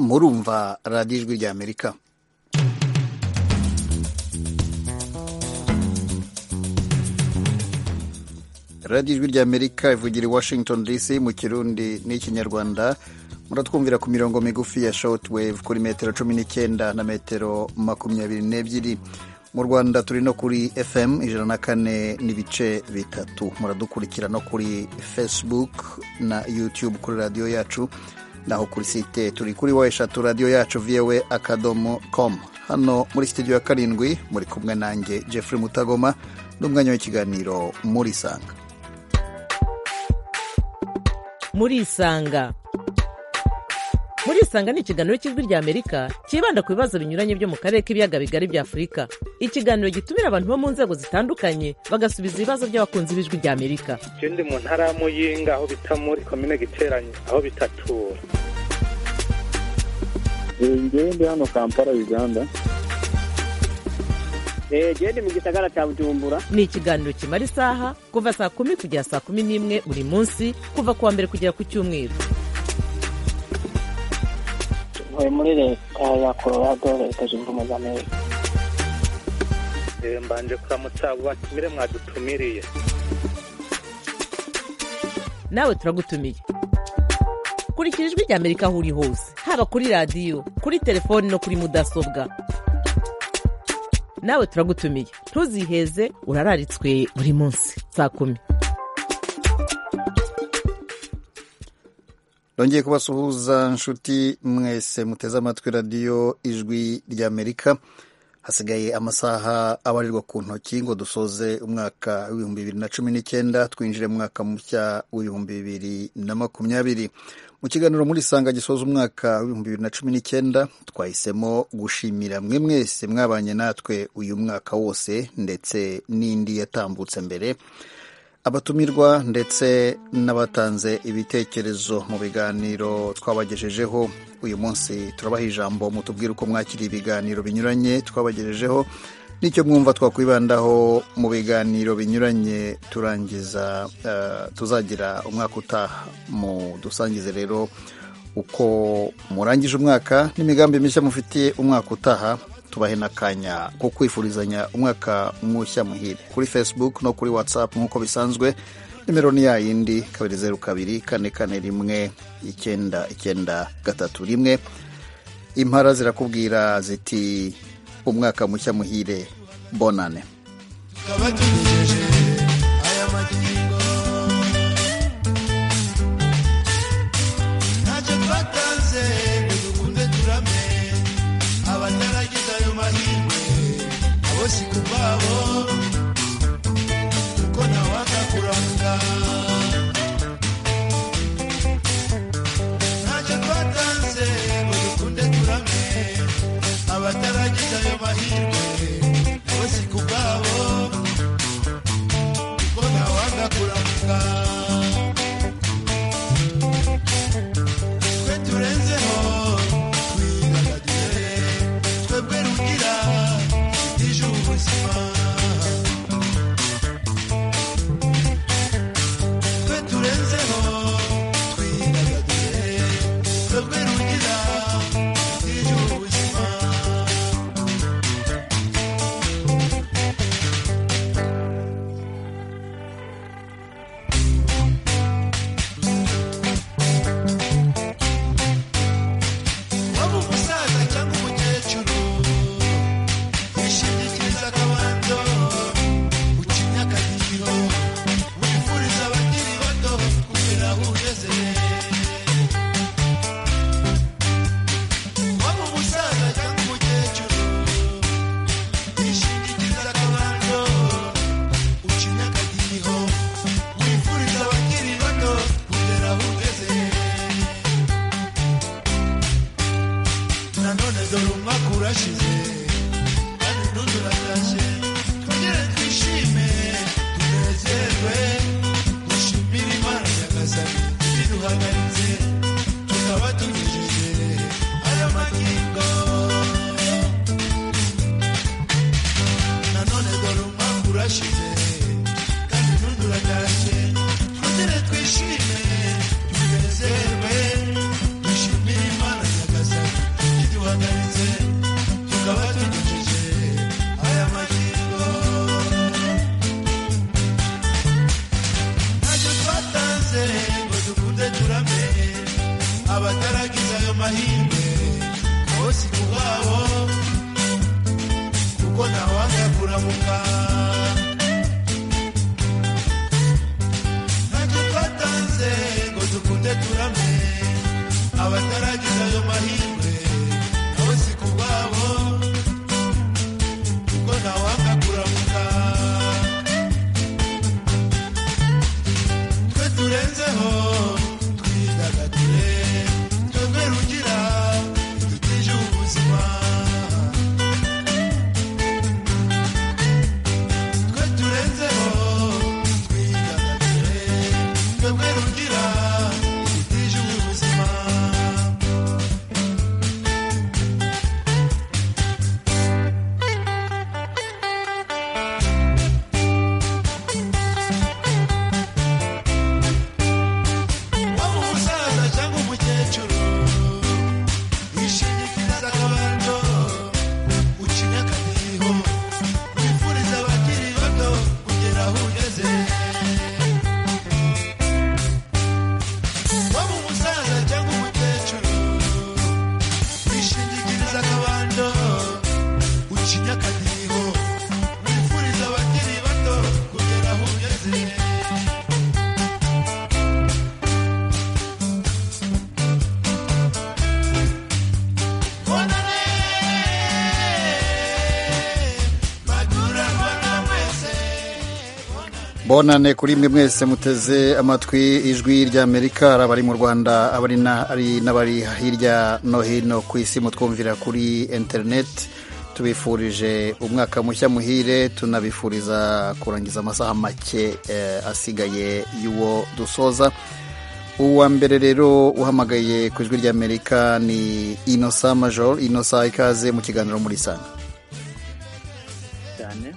murumva radiyo ijwi ry'amerika radiyo ijwi ry'amerika ivugira i washington dc mu kirundi n'ikinyarwanda muratwumvira ku mirongo migufi ya shortwave kuri metero cumi n'icyenda na metero makumyabiri n'ebyiri mu rwanda turi no kuri fm ijana na kane n'ibice bitatu muradukurikira no kuri facebook na youtube kuri radiyo yacu naho kuri site turi kuri wa eshatu radiyo yacu voa akadomo com hano muri sitidiyo ya karindwi muri kumwe nanjye jeffrey mutagoma n'umwanya w'ikiganiro muri isanga muri isanga muri isanga ni ikiganiro cy'ijwi ry'amerika cyibanda ku bibazo binyuranye byo mu karere k'ibiyaga bigari bya afurika ikiganiro gitumira abantu bo mu nzego zitandukanye bagasubiza ibibazo by'abakunzi b'ijwi ry'amerika ikindi mu ntara ya muyinga aho bita muri komine giteranye aho bitatura ngewe ndi hano kampala uganda gende mu gisagara cya bujumbura ni ikiganiro kimara isaha kuva saa kumi kugera saa kumi n'imwe buri munsi kuva ku wa mbere kugera ku cyumweru ntuye muri leta ya colorado leta zunze ubumwe za amerika mbanje kuramutsa abo batumire mwadutumiriye nawe turagutumiye kurikira ijwi ry'amerika aho uri hose haba kuri radiyo kuri telefoni no kuri mudasobwa nawe turagutumiye ntuziheze urararitswe buri munsi saa kumi Rongeye kubasuhuza nshuti mwese muteze amatwi radiyo ijwi ry'amerika hasigaye amasaha abarirwa ku ntoki ngo dusoze umwaka w'ibihumbi bibiri na cumi n'icyenda twinjire mu mwaka mushya w'ibihumbi bibiri na makumyabiri mu kiganiro muri sanga gisoza umwaka w'ibihumbi bibiri na cumi n'icyenda twahisemo gushimira mwe mwese mwabanye natwe uyu mwaka wose ndetse n'indi yatambutse mbere abatumirwa ndetse n'abatanze ibitekerezo mu biganiro twabagejejeho uyu munsi turabaha ijambo mutubwire uko mwakiriye ibiganiro binyuranye twabagejejeho n'icyo mwumva twakwibandaho mu biganiro binyuranye turangiza tuzagira umwaka utaha mu dusangize rero uko murangije umwaka n'imigambi mishya mufitiye umwaka utaha tubahe n'akanya ko kwifurizanya umwaka mushya muhire kuri facebook no kuri whatsapp nk'uko bisanzwe nimero ni yayindi kabiri zeru kabiri kane kane rimwe icyenda icyenda gatatu rimwe impara zirakubwira ziti umwaka mushya muhire bonane siku babo uko nawaka kuranga ntacyo twatanze ngo dukunde turame abataragize ayo mahirwe bo siku babo uko nawaka kuranga twe turenzeho twidagadure twebwe rugira Thank you. abataragize ayo mahirwe nabo si ku bwabo kuko ntawanga kuramuka twe turenzeho twidagadure twebwe rugira dutije ubu buzima twe turenzeho twidagadure twebwe rugira dutije ubu buzima waba umusaza cyangwa umukecuru wishingikiriza akabando ucinya akadiho wifuriza abakiri bato kugera aho ugeze waba umusaza cyangwa umukecuru wishingikiriza akabando ucinya akadiho wifuriza abakiri bato kugera aho ugeze bonane kuri mwe mwese muteze amatwi ijwi ry'amerika ari abari mu rwanda abari na- ari n'abari hirya no hino ku isi mutwumvira kuri interineti tubifurije umwaka mushya muhire tunabifuriza kurangiza amasaha make eh, asigaye y'uwo dusoza uwa mbere rero uhamagaye ku ijwi ry'amerika ni inosa major inosa ikaze mu kiganiro muri sana cyane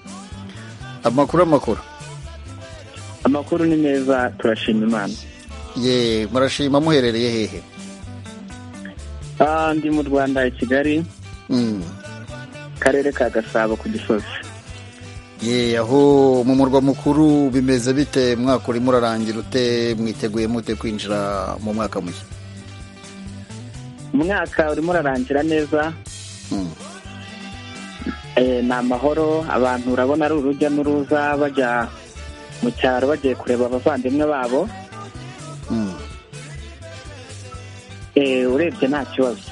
amakuru amakuru amakuru ni meza turashima imana ye murashima muherereye hehe Ah, ndi mu rwanda i kigali Mm. karere ka gasabo ku gisozi ye aho mu murwa mukuru bimeze bite mwaka urimo urarangira ute mwiteguye mute kwinjira mu mwaka mushya umwaka urimo urarangira neza Mm. Eh, ni amahoro abantu urabona ari urujya n'uruza bajya mu cyaro bagiye kureba abavandimwe babo Mm. Eh, urebye nta kibazo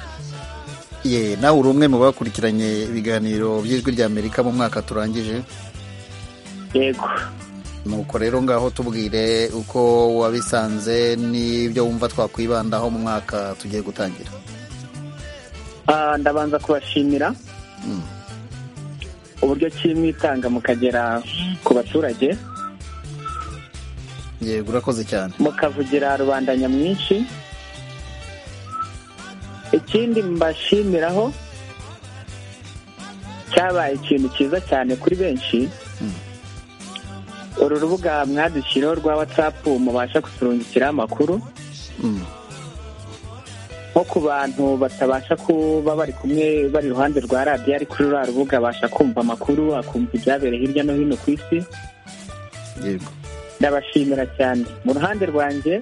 ye nawe uri umwe mu bakurikiranye ibiganiro by'ijwi ry'amerika mu mwaka turangije yego nuko rero ngaho tubwire uko wabisanze n'ibyo wumva twakwibandaho mu mwaka tugiye gutangira Ah, ndabanza kubashimira Mm. uburyo ki mwitanga mukagera ku baturage yego urakoze cyane mukavugira rubanda nyamwinshi ikindi mbashimiraho cyabaye ikintu cyiza cyane kuri benshi uru rubuga mwadushyiriho rwa watsapu mubasha kuturungikiraho amakuru Mm. nko ku bantu batabasha kuba bari kumwe bari iruhande rwa radiyo ari kuri ruriya rubuga abasha kumva amakuru akumva ibyabereye hirya no hino ku isi yego ndabashimira cyane mu ruhande rwanjye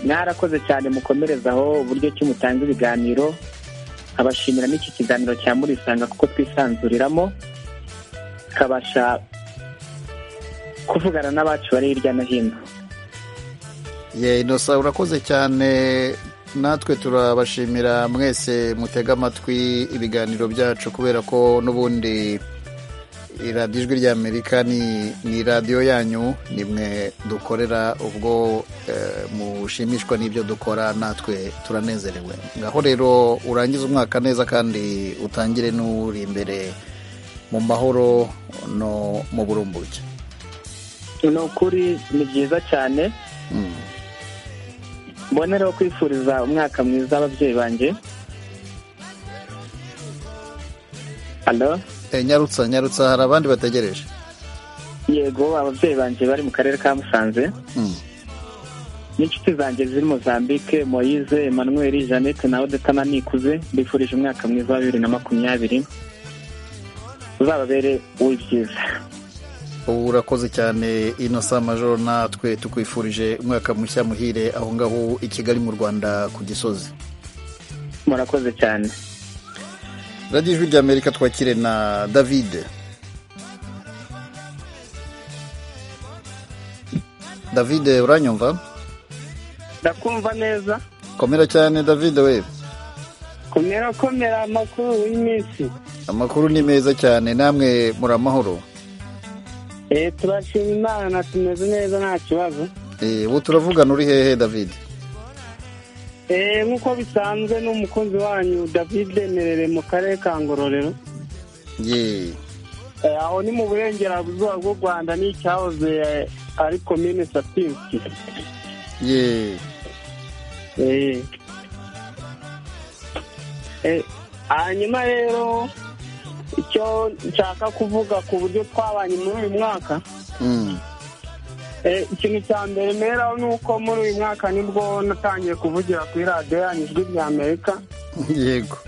mwarakoze cyane mukomerezaho uburyo ki mutanga ibiganiro nkabashimira n'iki kiganiro cya murisanga kuko twisanzuriramo tukabasha kuvugana n'abacu bari hirya no hino ye inosa urakoze cyane natwe turabashimira mwese mutega amatwi ibiganiro byacu kubera ko n'ubundi radiyo ijwi ry'amerika ni ni radiyo yanyu ni mwe dukorera ubwo eh, mushimishwa n'ibyo dukora natwe turanezerewe ngaho rero urangize umwaka neza kandi utangire n'uri imbere mu mahoro no mu burumbuke ni ukuri ni byiza cyane Mm. mbonereho kwifuriza umwaka mwiza ababyeyi banjye alo Eh, nyarutsa nyarutsa hari abandi bategereje yego ababyeyi banjye bari mu karere ka musanze Mm. n'inshuti zanjye ziri mozambique moyize emmanuel jeannette na odeta na nikuze mbifurije umwaka mwiza wa bibiri na makumyabiri uzababere uw'ibyiza ubu urakoze cyane inosa majoro natwe tukwifurije umwaka mushya muhire aho ngaho i kigali mu rwanda ku gisozi murakoze cyane radiyo ijwi ry'amerika twakire na david david uranyumva ndakumva neza komera cyane david we komera komera amakuru y'iminsi amakuru ni meza cyane namwe muri amahoro eh turashima imana tumeze neza nta kibazo Eh, ubu turavugana uri hehe david eh nk'uko bisanzwe n'umukunzi wanyu david merere mu karere ka ngororero ye Eh, aho ni mu burengerazuba bw'u rwanda n'icyahoze eh, ari komine sapinsi ye Eh. Eh, hanyuma rero icyo nshaka kuvuga ku buryo twabanye muri uyu mwaka Mm. Eh, ikintu cya mbere mberaho ni uko muri uyu mwaka nibwo natangiye kuvugira kuri radiyo yanyu ijwi rya amerika yego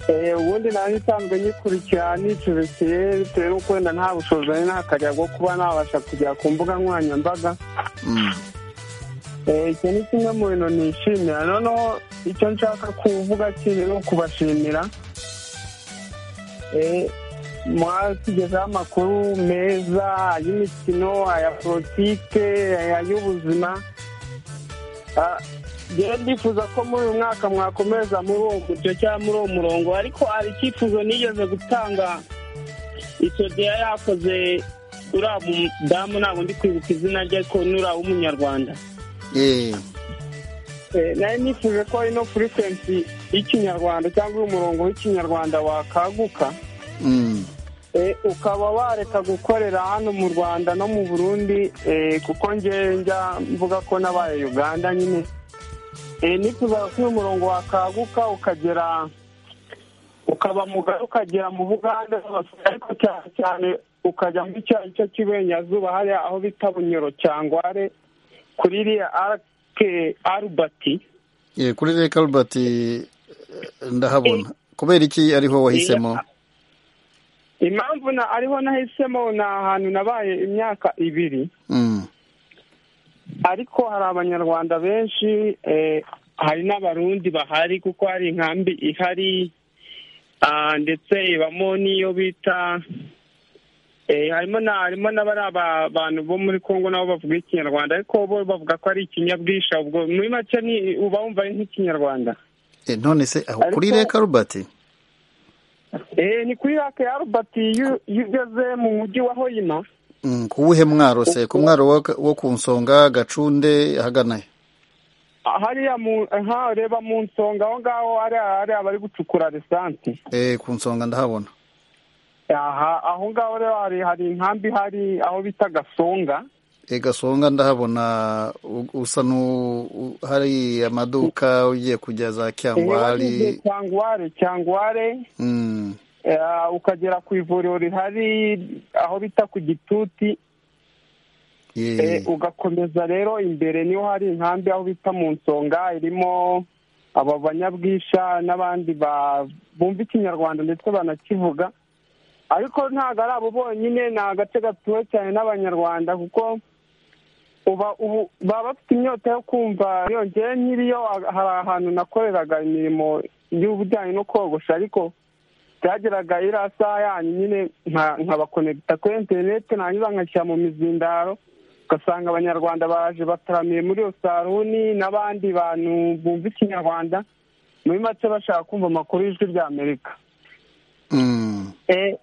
Eh, ubundi nanjye nsanzwe nyikurikira nicubisiye bitewe n'uko wenda nta bushobozi nari nakajya bwo kuba nabasha kujya ku mbuga nkoranyambaga Mm. Eh, icyo ni kimwe mu bintu nishimira noneho icyo nshaka kuvuga kiri ni ukubashimira Eh, mwatugezaho amakuru meza ay'imikino aya politike aya y'ubuzima Ah, njyewe ndifuza ko muri uyu mwaka mwakomeza muri uwo mucyo cyangwa muri uwo murongo ariko hari icyifuzo nigeze gutanga icyo gihe yakoze uriya mudamu ntabwo ndi kwibuka izina rye ariko ni uriya w'umunyarwanda ye Eh, nari nifuje ko ino furikwensi y'ikinyarwanda cyangwa umurongo w'ikinyarwanda wakaguka Mm. Eh, ukaba wareka gukorera hano mu rwanda no mu burundi eh, kuko ngewe njya mvuga ko nabaye uganda nyine Eh, nifuzaga ko uyu murongo wakaguka ukagera ukaba mugari ukagera mu buganda hose, ariko cyane cyane ukajya muri cya gice cy'iburengerazuba hariya aho bita bunyoro cyangware kuri iriya arake arubati ye kuri reka albert eh, ndahabona kubera iki ariho wahisemo impamvu na ariho nahisemo ni ahantu nabaye imyaka ibiri Mm. ariko hari abanyarwanda benshi eh, hari n'abarundi bahari kuko hari inkambi ihari ah, ndetse ibamo n'iyo bita eh, harimo na harimo n'abari aba- abantu bo muri kongo nabo bavuga ikinyarwanda ariko bo bavuga ko ari ikinyabwisha ubwo muri make ni uba wumva ari nk'ikinyarwanda Eh, none se aho Ariko- kuri reka albert Eh, ni kuri rake ya robert iyo iyo ugeze mu mujyi wa hoyima Mm, ku wuhe mwaro se ku mwaro wo- wo ku nsonga gacunde ahagana he hariya mu nkaho ureba mu nsonga aho ngaho hariya hariya bari gucukura lisansi Eh, ku nsonga ndahabona aha aho ngaho rero hari hari inkambi hari aho bita gasonga E gasonga ndahabona u- usa n'u u- hari amaduka ugiye kujya za Kyangwari cyangware cyangware mm. eh, ukagera ku ivuriro rihari aho bita ku gituti Eh, ye ugakomeza rero imbere niho hari inkambi aho bita mu nsonga irimo aba banyabwisha n'abandi ba- bumva ikinyarwanda ndetse banakivuga ariko ntabwo ari abo bonyine ni agace gatuwe cyane n'abanyarwanda kuko uba ubu baba bafite inyota yo kumva yongeye nk'iriyo a- hari ahantu nakoreraga imirimo y'ubujyanye no kogosha ariko byageraga iriya saha yanyu nyine nka- nkabakonegita kuri interineti nangiza nkashyira mu mizindaro ugasanga abanyarwanda baje bataramiye muri iyo saruni n'abandi bantu bumva ikinyarwanda muri make bashaka kumva amakuru y'ijwi rya amerika mm. Eh,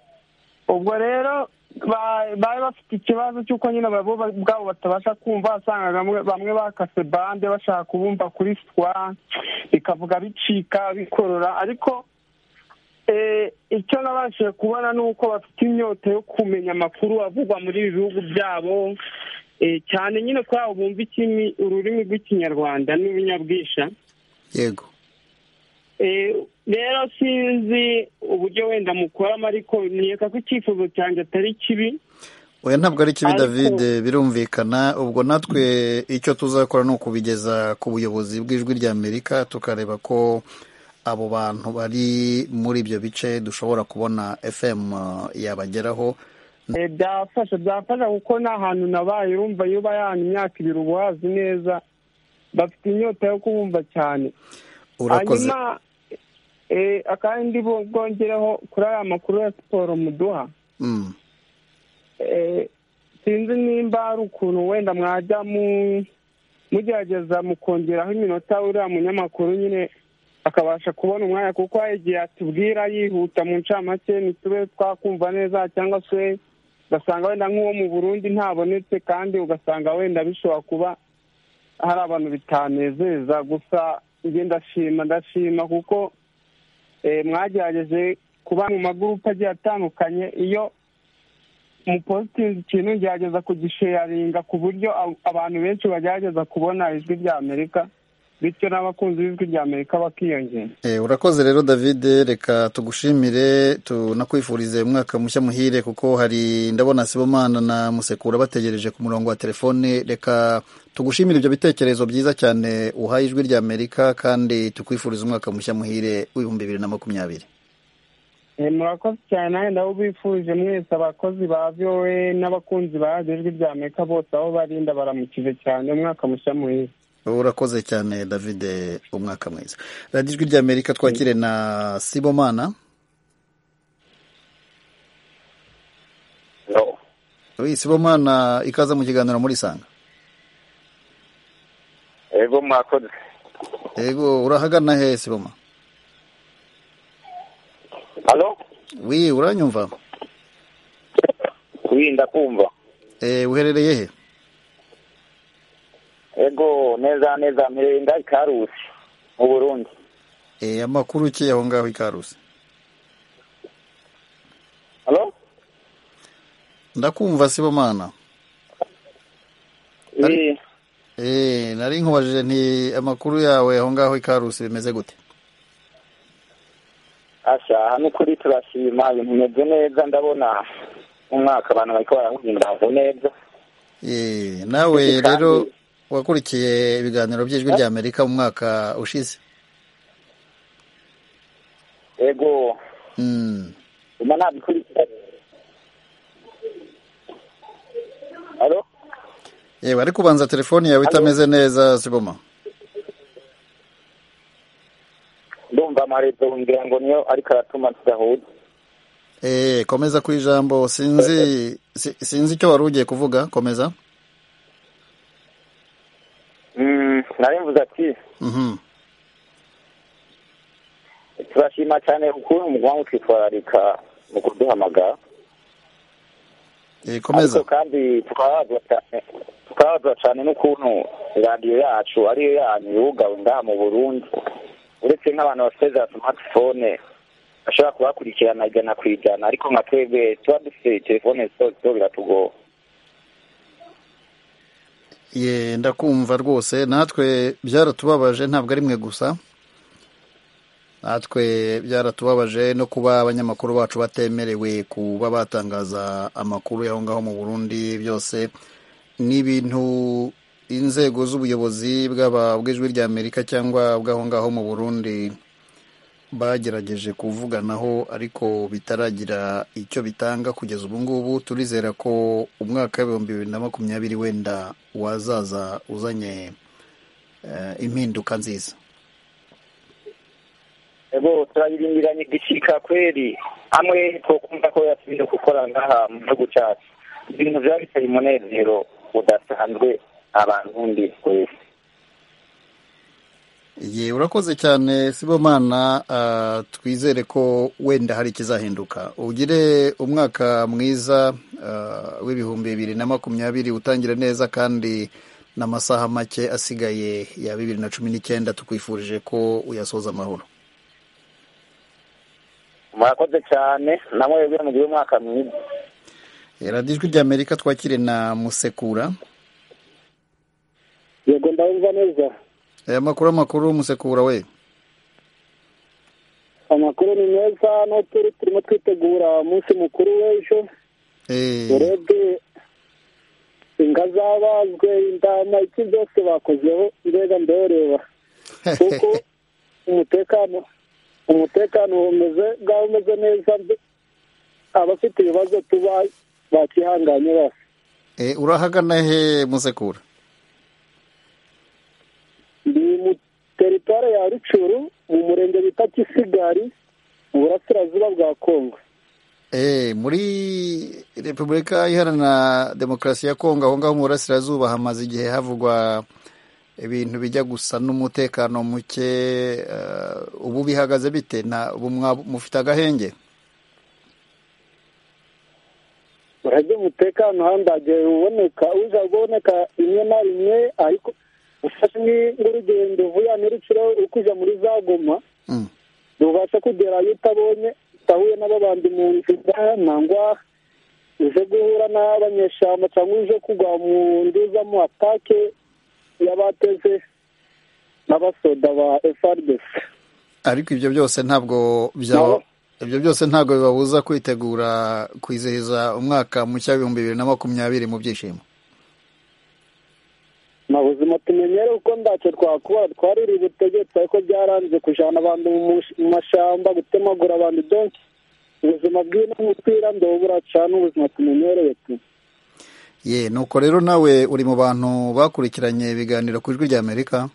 ubwo rero ba- bari bafite ikibazo cy'uko nyine abo ba- ubwabo batabasha kumva wasangaga bamwe- bamwe bakase bande bashaka kubumva kuri swa bikavuga bicika bikorora ariko eh, icyo nabashije kubona ni uko bafite inyota yo kumenya amakuru avugwa muri ibi bihugu byabo eh, cyane nyine kuri abo bumva ikimi- ururimi rw'ikinyarwanda n'urunyabwisha yego Eh, rero sinzi uburyo wenda mukoramo ariko niyeka ko icyifuzo cyanjye atari kibi oya ntabwo ari kibi Ariko- David birumvikana ubwo natwe icyo tuzakora ni ukubigeza ku buyobozi bw'ijwi rya Amerika tukareba ko abo bantu bari muri ibyo bice dushobora kubona FM eh, yabageraho Eh, byafasha byafasha kuko ni ahantu nabaye urumva iyo ubayana imyaka ibiri uba wazi neza bafite inyota yo kubumva cyane urakoze hanyuma eh, akandi bo- bwongereho kuri aya makuru ya siporo muduha mm. Eh, sinzi nimba hari ukuntu wenda mwajya mu mugerageza mukongeraho iminota uriya munyamakuru nyine akabasha kubona umwanya kuko hari igihe atubwira yihuta mu ncamake ntitube twakumva neza cyangwa se ugasanga wenda nk'uwo mu burundi ntabonetse kandi ugasanga wenda bishobora kuba hari abantu bitanezeza gusa njye ndashima ndashima kuko eh, mwagerageje kuba mu magurupe agiye atandukanye iyo umupositingi ikintu ngerageza kugisheyaringa ku buryo ab- abantu benshi bagerageza kubona ijwi rya amerika bityo n'abakunzi b'ijwi rya amerika bakiyongera Eh, urakoze rero david reka tugushimire tunakwifurize umwaka mushya muhire kuko hari ndabona sibomana na musekura bategereje ku murongo wa telefone reka tugushimire ibyo bitekerezo byiza cyane uhaye ijwi rya amerika kandi tukwifuriza umwaka mushya muhire w'ibihumbi bibiri na makumyabiri Eh, murakoze cyane nanjye ndabifurije mwese abakozi ba vowe n'abakunzi ba radiyo ijwi rya amerika bose aho bari ndabaramukije cyane umwaka mushya muhire urakoze cyane david umwaka mwiza radiyo ijwi rya amerika twakire na sibomana No. Oi, sibomana ikaza mu kiganiro muri sanga Ego mwakoze. yego urahagana he siboma Halo? wi uranyumva Kuinda kumva. Eh, uherereye he Ego neza neza mirenga ikarusi mu Burundi. Eh, amakuru ki aho ngaho i karusi Halo? ndakumva sibomana Ari- Eh, Eh, nari nkubajije nti amakuru yawe aho ngaho i karusi bimeze gute asha hano kuri turashima ibintu bimeze neza ndabona umwaka abantu bariko barahimbaza neza. Eh, nawe Kandi- rero wakurikiye ibiganiro by'ijwi rya amerika mu mwaka ushize Ego Mm. uma nabikurikira. Halo? yewe ariko ubanza telefoni yawe itameze neza siboma Ndumva amarezo ngira ngo niyo ariko aratuma tudahuza. Eh, komeza ku ijambo sinzi si- sinzi icyo wari ugiye kuvuga komeza Mm, nari mvuze ati Mhm. turashima cyane ukuntu muguma mutwitwararika mu kuduhamagara Eh, ariko komeza kandi tukababazwa cyane tukababazwa cyane n'ukuntu radiyo yacu ariyo yanyu yugawe ngaha mu burundi uretse nk'abantu bafite za smartphone bashobora kubakurikirana ijana ku ijana ariko nka twebwe tuba dufite telefone zose biratugora ye ndakumva rwose natwe byaratubabaje ntabwo ari mwe gusa natwe byaratubabaje no kuba abanyamakuru bacu batemerewe kuba batangaza amakuru y'aho ngaho mu burundi byose ni ibintu inzego z'ubuyobozi bwaba bw'ijwi rya amerika cyangwa bw'aho ngaho mu burundi bagerageje kuvuganaho ariko bitaragira icyo bitanga kugeza ubu ngubu turizera ko umwaka w'ibihumbi bibiri na makumyabiri wenda wazaza uzanye eh, impinduka nziza ego turayirindiranye igishika kweri hamwe twokumva ko yasubire gukora ngaha mu gihugu cyacu ibintu byaba biteye umunezero udasanzwe abantu twese ye urakoze cyane sibomana ah, twizere ko wenda hari ikizahinduka ugire umwaka mwiza ah, w'ibihumbi bibiri na makumyabiri utangire neza kandi n'amasaha make asigaye ya bibiri na cumi n'icyenda tukwifurije ko uyasoza amahoro murakoze cyane na mwebwe mugire umwaka mwiza Eh, radiyo ijwi rya amerika twakire na musekura yego ndabumva neza aya makuru amakuru musekura we amakuru ni meza no turi turimo twitegura umunsi mukuru w'ejo Eh, urebye ingazabazwe indama iki byose bakozeho mbega ndoreba kuko umutekano umutekano umeze bwaba umeze neza mbe- abafite ibibazo tuba bakihanganye bose eh, urahagana he musekura ndi mu teritwari ya rucuru mu murenge bita kisigari mu burasirazuba bwa kongo Eh, muri repubulika iharanira demokarasi ya kongo aho ngaho mu burasirazuba hamaze igihe havugwa ibintu bijya gusa n'umutekano muke eh, ubu bihagaze bite na ubu mwa- mufite agahenge urajya umutekano handagiye uboneka uza kuboneka rimwe na rimwe ariko ufashe ni- nk'urugendo vuya n'urukiro uri kujya muri za goma Mm. ntubasha kugerayo utabonye utahuye n'ababandi mu nzira nangwa uje guhura n'abanyeshyamba cyangwa uje kugwa mu nduzamo atake y'abateze n'abasoda ba FRDC ariko ibyo byose ntabwo bya No. ibyo byose ntabwo bibabuza kwitegura kwizihiza umwaka mushya w'ibihumbi bibiri na makumyabiri mu byishimo nta buzima tumenyere kuko ntacyo twakora twariri ubutegetsi ariko byaranze kujana abantu mu mush- mu mashyamba gutemagura abantu donki ubuzima bw'ino mupira ndobura cyane ubuzima tumenyereye tu ye nuko rero nawe uri mu bantu bakurikiranye ibiganiro ku ijwi ry'amerika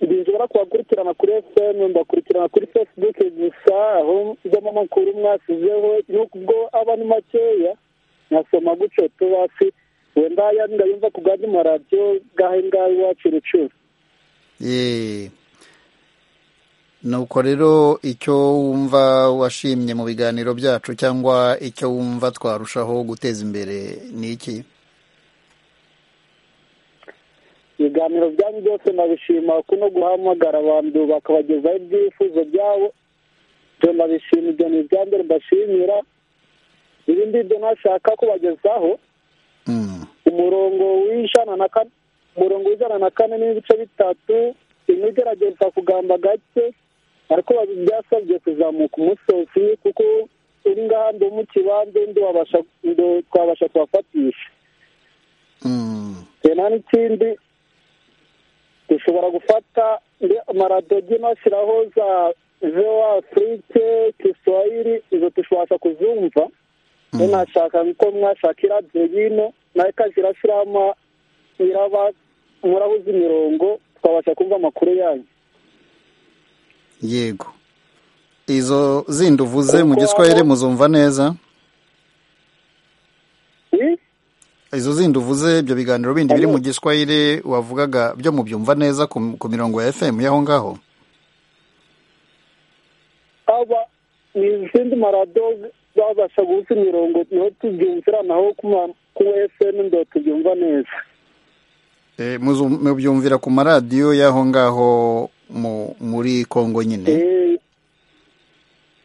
binjira kubakurikirana kuri fm mbakurikirana kuri facebook gusa aho njyamo amakuru mwasizeho n'ubwo ubwo aba ni makeya nkasoma gutyo tubasi wenda yanda yumva ku gandi maradiyo gahe ngahe iwacu rucuru ye nuko rero icyo wumva washimye mu biganiro byacu cyangwa icyo wumva twarushaho guteza imbere ni iki ibiganiro byanyu byose ndabishima kuno guhamagara abantu bakabagezaho ibyifuzo byabo ibyo ndabishima ibyo ni ibya mbere mbashimira ibindi byo ntashaka kubagezaho Mm. umurongo w'ijana na kane umurongo w'ijana na kane n'ibice bitatu imwe igerageza kugamba gake ariko byasabye kuzamuka umusozi kuko uri ngaha ndi mu kibanza ndi wabasha ndi twabasha kubafatisha Mm. nta n'ikindi dushobora gufata ndi- amaradiyo nashyiraho za vewa afurike kiswahili izo tubasha kuzumva rero nashaka ko mwashaka iradiyo y'ino nayo ikajya irashyiraho ama- iraba murahuza imirongo tukabasha kumva amakuru yanyu yego izo zindi uvuze mu giswahili muzumva neza Ni? izo zindi uvuze ibyo biganiro bindi biri mu giswahili wavugaga byo mubyumva neza ku ku mirongo ya fm y'aho ngaho aba ni izindi marado babasha guhuza imirongo niho tubyumvira naho ku ma- ku fm ndo tubyumva neza Eh, muzu- mubyumvira ku maradiyo y'aho ngaho mu- muri kongo nyine Eh,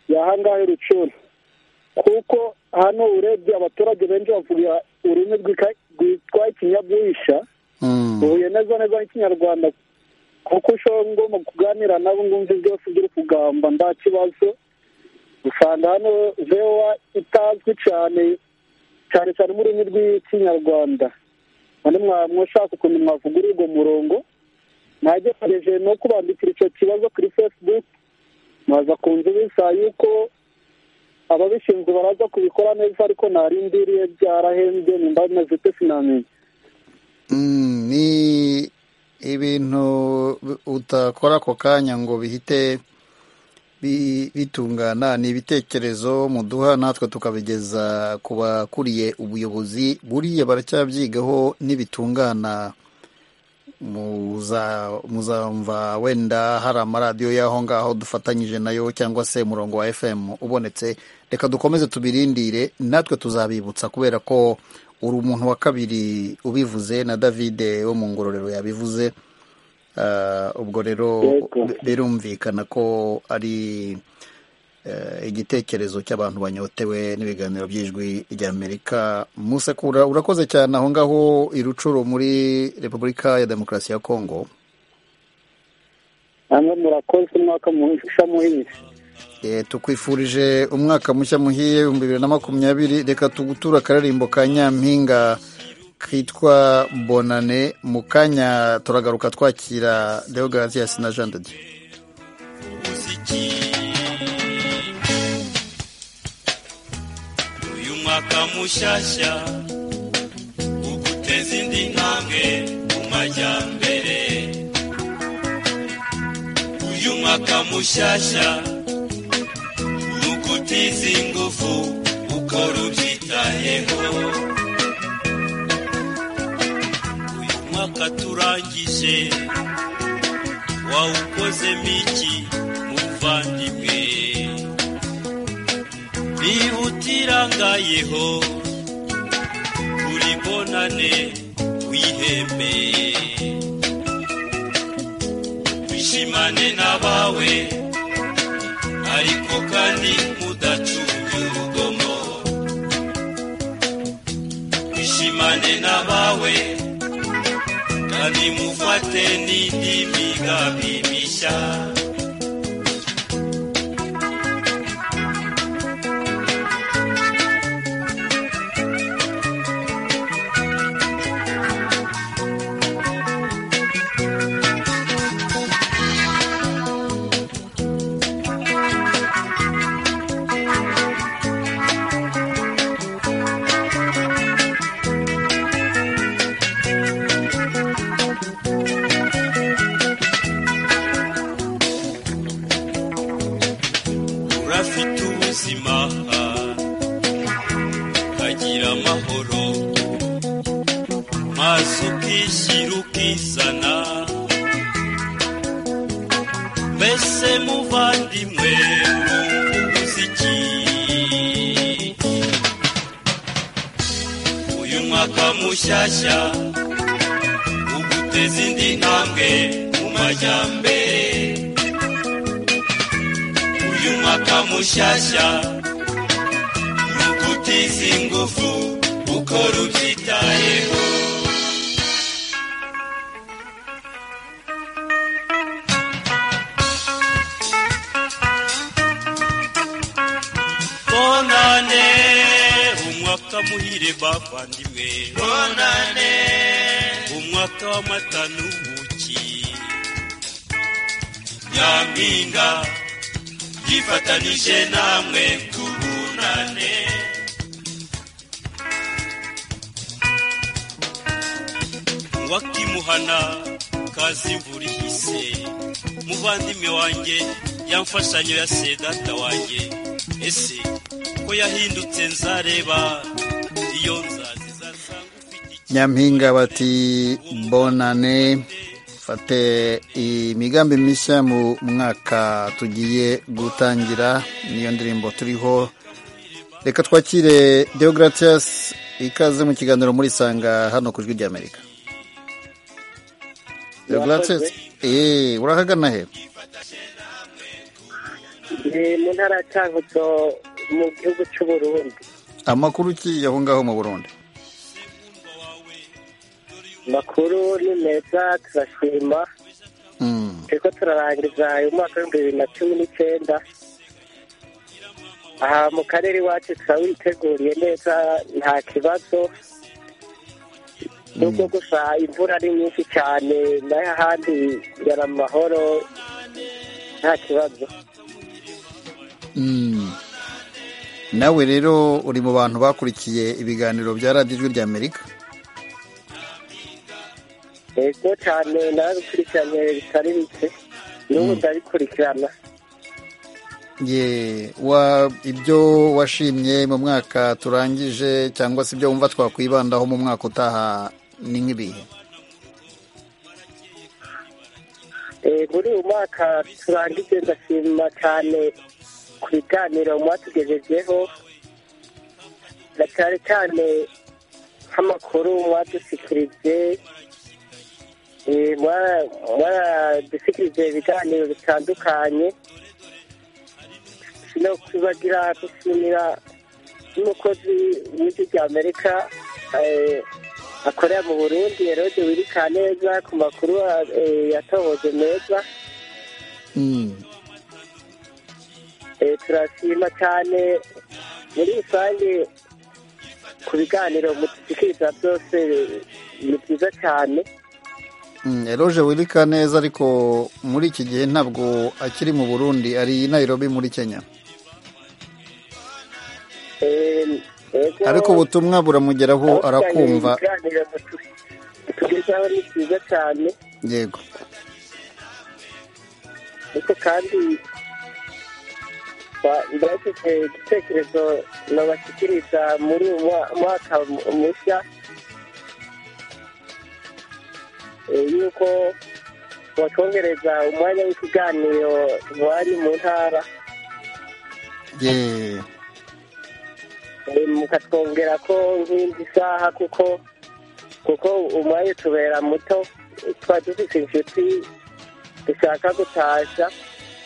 yahangahe rucuru kuko hano urebye abaturage benshi bavuga ururimi rwika- rwitwa ikinyabwisha Mm. uhuye neza neza n'ikinyarwanda kuko ushobora ngomba kuganira nabo ngumva byose by'uri kugamba nta kibazo usanga hano vewa itazwi cyane cyane cyane mu rurimi rw'ikinyarwanda none mwaba mushaka ukuntu mwavugurura urwo murongo nagerageje no kubandikira icyo kibazo kuri facebook mwaza kunzu bisa yuko ababishinzwe baraza kubikora neza ariko narindiriye byarahembye nimba bimaze ute sinamenya Mm, ni ibintu bi- utakora ako kanya ngo bihite bi- bitungana ni ibitekerezo muduha natwe tukabigeza ku bakuriye ubuyobozi buriya baracyabyigaho nibitungana muza- muzamva wenda hari amaradiyo y'aho ngaho dufatanyije nayo cyangwa se umurongo wa fm ubonetse reka dukomeze tubirindire natwe tuzabibutsa kubera ko uri umuntu wa kabiri ubivuze na davide wo mu ngororero yabivuze Ah, ubwo rero Yego. bi- birumvikana ko ari eh, igitekerezo cy'abantu banyotewe n'ibiganiro by'ijwi ry'amerika musekura urakoze cyane aho ngaho irucuro muri repubulika ya demokarasi ya kongo namwe murakoze umwaka muhisha muhisha Eh, tukwifurije umwaka mushya muhiye ibihumbi bibiri na makumyabiri reka tugutura akaririmbo ka nyampinga kitwa bonane mu kanya turagaruka twakira deogratias na jean de dieu uyu mwaka mushasha uguteza indi ntambwe mu majyambere uyu mwaka mushasha ugutiza ingufu ukora ubyitayeho umwaka turangije wawukoze miki muvandimwe niba utirangayeho uribonane wihembe wishimane n'abawe ariko kandi mudacumbye urugomo wishimane n'abawe kandi mufate n'indi migambi mishya urafite ubuzima ukagira amahoro maso ukishyira ukizana mbese muvandimwe urumva ubuze iki uyu mwaka mushyashya uguteza indi ntambwe mu majyambere uyu mwaka mushyashya nugutiza ingufu ukora ubyitayeho bonane umwaka muhire bavandimwe bonane umwaka w'amata n'ubuki nyampinga yifatanije namwe tubunane wakimuhana kazi imvura ihise muvandimwe wanjye yamfashanyo ya sedata wanjye ese ko yahindutse nzareba iyo nzaziza nyampinga bati bonane fate imigambi mishya mu mwaka tugiye gutangira niyo ndirimbo turiho reka twakire deogratias ikaze mu kiganiro muri sanga hano ku ijwi ry'amerika deogratias eee urahagana he ni mu ntara ya Cankuzo mu gihugu cy'u Burundi amakuru ki aho ngaho mu burundi makuru ni meza turashima Mm. turiko turarangiza uyu mwaka w'ibihumbi bibiri na cumi n'icyenda aha mu karere iwacu turawiteguriye neza nta kibazo nubwo gusa imvura ari nyinshi cyane nayo ahandi yari amahoro nta kibazo Mm. nawe rero uri mu bantu bakurikiye ibiganiro bya radiyo ijwi ry'amerika yego cyane narabikurikiranye bitari bike n'ubu ndabikurikirana ye wa ibyo washimye mu mwaka turangije cyangwa se ibyo wumva twakwibandaho mu mwaka utaha ni nk'ibihe Eh, muri uyu mwaka turangije ndashima cyane ku biganiro mwatugejejeho na cyane cyane nk'amakuru mwadusikirije Eh, mwara- mwaradusikirije ibiganiro bitandukanye no kubagira gushimira n'umukozi w'ijwi rya amerika eh, akorera mu burundi herode wirika neza ku makuru eh, yatohoje meza Mm. Eh, turashima cyane muri rusange ku biganiro mudushikiriza byose eh, ni byiza cyane Mm, eroge wirika neza ariko muri iki gihe ntabwo akiri mu burundi ari i nairobi muri kenya Eh, ego, ariko ubutumwa buramugeraho arakumva ibiganiro mutu- mutugezaho ni byiza cyane yego ariko kandi ba- ndabafite igitekerezo nabashyikiriza muri uyu mwa- mwaka mushya yuko watwongereza umwanya w'ikiganiro wari mu ntara ye Eh, mukatwongera ko nk'indi saha kuko kuko umwanya utubera muto tuba dufite inshuti dushaka gutasha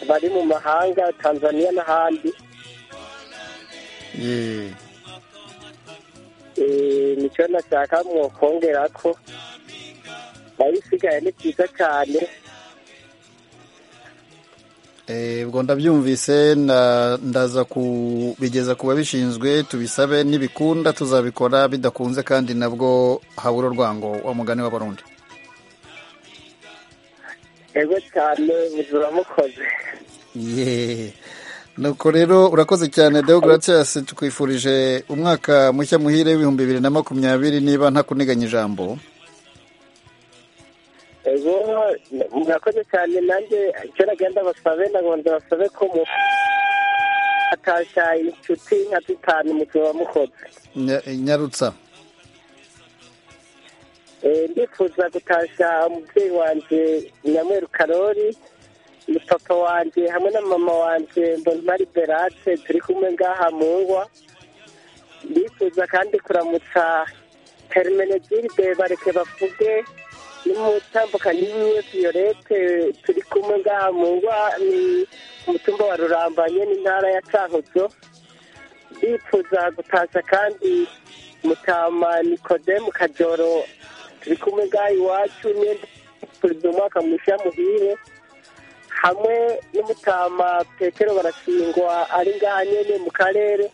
bari mu mahanga tanzaniya n'ahandi ye Eh, nicyo nashaka mwokongera ko nayo isigaye ni byiza cyane Eh, ubwo ndabyumvise na- ndaza kubigeza ku babishinzwe tubisabe nibikunda tuzabikora bidakunze kandi nabwo habura urwango wa mugani w'abarundi ego cyane ubuzima mukoze ye nuko rero urakoze cyane deogratias tukwifurije umwaka mushya muhire w'ibihumbi bibiri na makumyabiri niba ntakuniganya ijambo ego murakoze cyane nanjye icyo nagenda basabe nagomba basabe ko mu atasha inshuti nka zitanu muzaba mukoze Nya- nyarutsa Eh, ndifuza gutasha umubyeyi wanjye nyamweru karori ni papa wanjye hamwe na mama wanjye mbonimari berate turi kumwe ngaha mu ngwa ndifuza kandi kuramutsa hermenegilde bareke bavuge n'umutambukanyi wiwe violette turi kumwe ngaha mu ngwa ni umutumba wa rurambanye n'intara ya cankuzo ndifuza gutasha kandi mutama nikodemu kajoro turi kumwe ngaha iwacu n'indi perezida umwaka mushya muhire hamwe n'umutama petero barashingwa ari ngaha nyene mu karere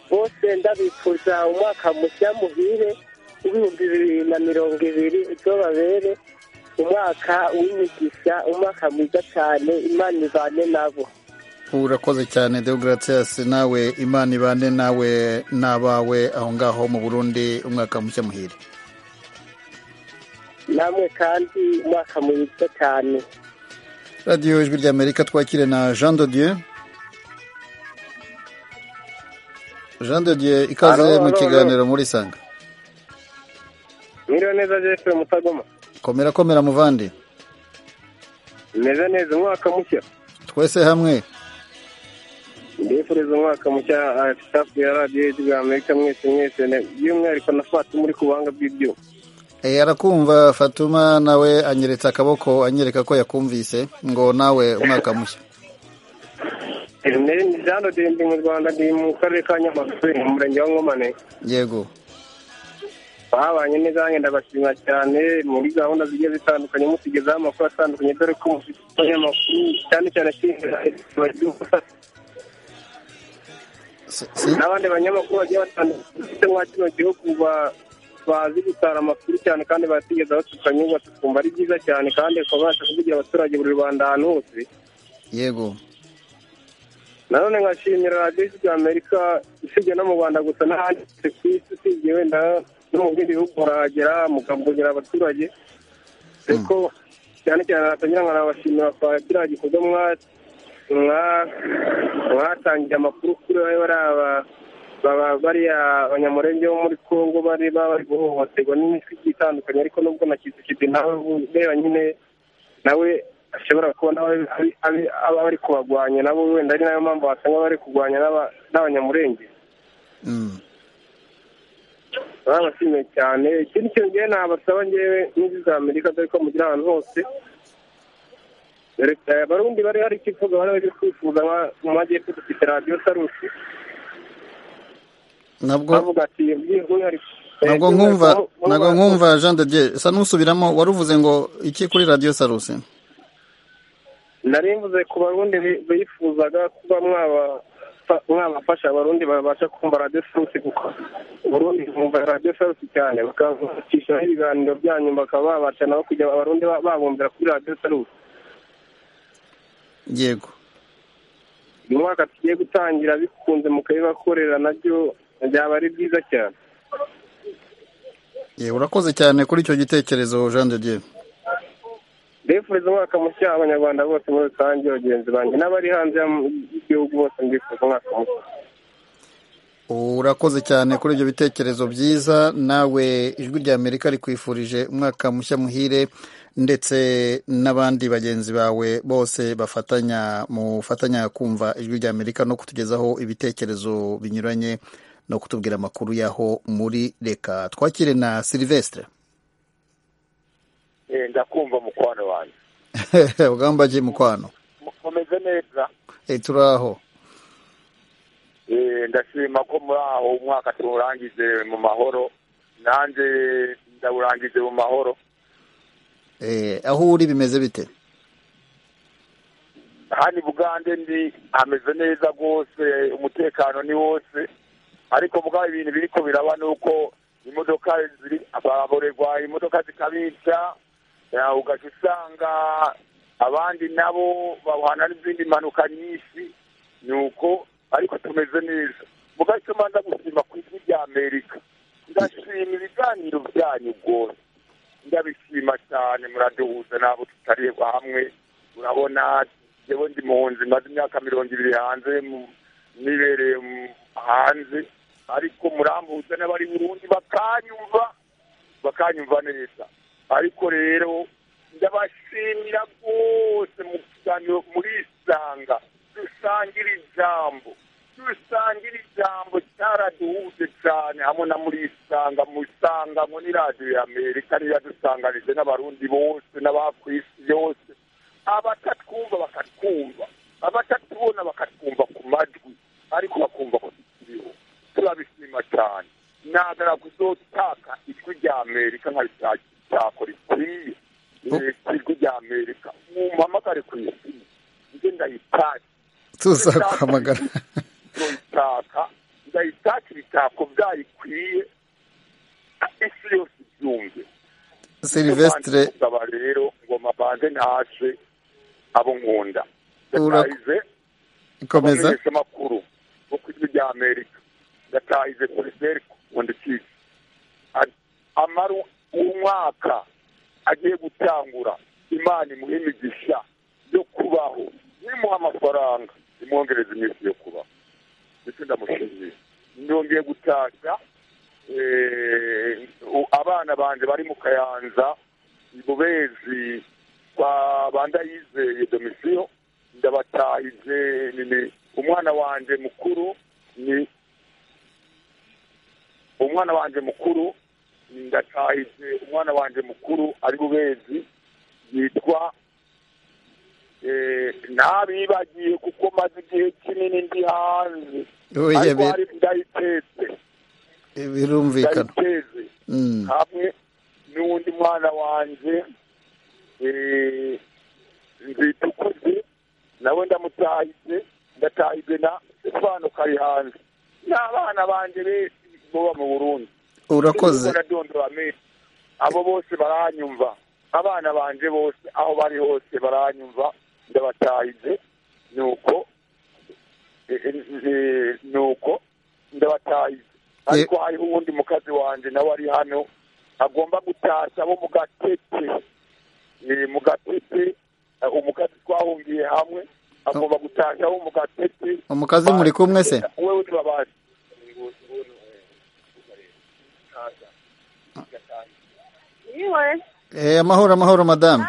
bose ndabifuza umwaka mushya muhire w'ibihumbi bibiri na mirongo ibiri uzobabere umwaka w'imigisha umwaka mwiza cyane imana ivane nabo urakoze cyane deogratias nawe imana ibane nawe n'abawe aho ngaho mu burundi umwaka mushya muhire namwe kandi umwaka mwiza cyane radiyo ijwi ry'amerika twakire na jean de dieu jean de dieu Alo, ikaze alo, mu alo. kiganiro muri sanga Mwiriwe neza Jeffrey Mutagoma. komera komera muvandi Meze neza umwaka mushya. twese hamwe Ndifuriza umwaka mushya ah, staff ya Radio Ijwi ya Amerika mwese mwese ne- by'umwihariko na Fatu muri ku buhanga bw'ibyuma. Eh, arakumva fatuma nawe anyeretse akaboko anyereka ko yakumvise ngo nawe umwaka mushya Nari ndi Jean de ndi mu Rwanda ndi mu karere ka Nyamagabe mu murenge wa Nkomane. yego Babanye neza nanjye ndabashimira cyane muri gahunda zigiye zitandukanye mutugezaho amakuru atandukanye dore ko mufite abanyamakuru cyane cyane ashinzwe n'abandi banyamakuru bagiye batandukanye mwa kino gihugu ba- bazi gutara amakuru cyane kandi batugezaho tukanyurwa tukumva ari byiza cyane kandi ukabasha kuvugira abaturage buri rubanda ahantu hose yego nanone nkashimira radiyo ijwi ya amerika usibye no mu rwanda gusa n'ahandi hose ku isi usibye wenda no mu bindi bihugu murahagera mukavugera abaturage ariko cyane cyane natangira nkanabashimira kwa kiriya gikorwa mwa- mwa- mwatangiye amakuru kuri bariya ba- baba- bariya abanyamurenge bo muri congo bari baba bari guhohoterwa n'imitwe igiye itandukanye ariko nubwo na kizikibi nawe ureba nyine nawe ashobora kuba nawe ari- ari- aba bari kubagwanya nabo wenda ari nayo mpamvu wasanga bari kurwanya n'aba- n'abanyamurenge barabashimiye cyane ikindi kintu ngewe nabasaba ngewe n'inzu za amerika dore ko mugira ahantu hose dore ko abarundi bari hari ikivuga bari bari kwifuza nka- mu majyepfo dufite radiyo sarusi nabwo bavuga ati by'umwihariko nabwo nkumva nabwo nkumva jean de dieu sa n'usubiramo waruvuze ngo iki kuri radiyo sarusi nari mvuze ku barundi bi- bifuzaga kuba mwaba- fa- mwabafasha abarundi babasha kumva radiyo sarusi kuko uburundi bumva radiyo sarusi cyane bakabashyiraho ibiganiro byanyu bakaba babasha nabo kujya abarundi ba- babumbira kuri radiyo sarusi yego uyu mwaka tugiye gutangira bikunze mukabibakorera nabyo byaba ari byiza cyane ye urakoze cyane kuri icyo gitekerezo jean de dieu ndifuriza umwaka mushya abanyarwanda bose muri rusange bagenzi banjye n'abari hanze y'igihugu bose ndifuza umwaka mushya urakoze cyane kuri ibyo bitekerezo byiza nawe ijwi rya amerika rikwifurije umwaka mushya muhire ndetse n'abandi bagenzi bawe bose bafatanya mufatanya kumva ijwi rya amerika no kutugezaho ibitekerezo binyuranye no kutubwira amakuru y'aho muri reka twakire na silivesitire ndakumva mukwano wanjye ugambage mukwano mukomeze neza turaho ndashima ko muri aho umwaka tuwurangize mu mahoro nanjye ndawurangize mu mahoro aho uri bimeze bite hano i bugande ndi hameze neza rwose umutekano ni wose ariko mugabo ibintu biri ko biraba ni uko imodoka ziri ababorerwa imodoka zikabica ugahita usanga abandi nabo bahana n'izindi mpanuka nyinshi ni uko ariko tumeze neza mugahita ubanza gusima ku ijwi rya amerika ndashima ibiganiro byanyu rwose ndabishima cyane muraduhuza ntabwo tutareba hamwe urabona yewe ndi muhunzi maze imyaka mirongo ibiri hanze nibereye hanze ariko murambuza n'abari burundi bakanyumva bakanyumva neza ariko rero ndabashimira rwose mu kiganiro murisanga dusangira ijambo dusangira ijambo cyaraduhuje cyane hamwe na murisanga musangamo ni radiyo ya amerika niyo yadusanganije n'abarundi bose n'abaku isi yose abatatwumva bakatwumva abatatubona bakatwumva ku majwi ariko bakumva ko tukiriho turabishima cyane nagara kuzotaka ijwi rya amerika nkaritakora ikwiye ijwi rya amerika mumpamagare ku isi njye ndayitashye tuzaguhamagara ndayitaka ndayitaka ibitako byayo ikwiye isi yose ibyumve silivesitire aba rero ngoma banze ntashe abo nkunda ndatahize ikomeza abamenyeshamakuru bo ku ijwi rya amerika ndatahize poliseri kundi kizi amara umwaka agiye gutangura imana imuhe imigisha yo kubaho nimuha amafaranga nimwongereze iminsi yo kuba ndetse ndamushimiye ndongeye gutashya abana banjye bari mu kayanza i bubezi kwa bandayizeye domisiyo ndabatahije umwana wanjye mukuru ni umwana wanjye mukuru ndatahije umwana wanjye mukuru ari bubezi yitwa ntabibagiye kuko maze igihe kinini ndi hanze ariko hari ndayitetse birumvikana ndayiteze hamwe n'uwundi mwana wanjye nzitukuze nawe ndamutahije ndatahije na sefano kari hanze n'abana banjye benshi boba mu burundi urakoze ndadondora amezi abo bose baranyumva abana banjye bose aho bari hose baranyumva ndabatahije nuko nuko ndabatahije ariko hariho uwundi mukazi wanjye nawe ari hano agomba gutashya abo mu gatete mu gatete umukazi twahungiye hamwe agomba gutashya abo mu gatete umukazi muri kumwe se wowe uri babazi Eh, amahoro amahoro madamu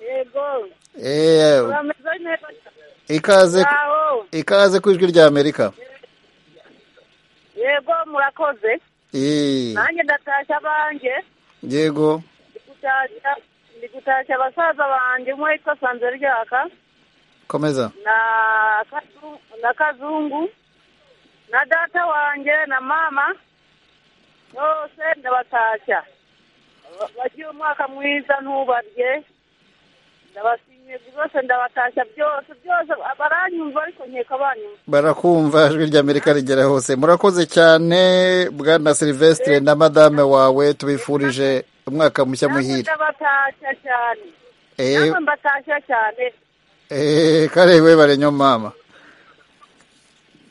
yego Eh, urameze neza ikaze Aho. ikaze ku ijwi rya amerika yego murakoze Eh, nanjye ndatashya abanjye yego gutashya ndi gutashya basaza banjye umwe witwa sanzeryaka komeza na Kazu- na kazungu na data wanjye na mama bose ndabatashya Ba- bagira umwaka mwiza ntubarye ndabashimiye rwose ndabatashya byose byose baranyumva ariko nkeka banyumva barakumva ijwi rya amerika rigera hose murakoze cyane bwana silivesitire na madame wawe tubifurije umwaka mushya Namwe muhire ndabatashya cyane Eh, namwe mbatashya cyane eh, karewe barenyo mama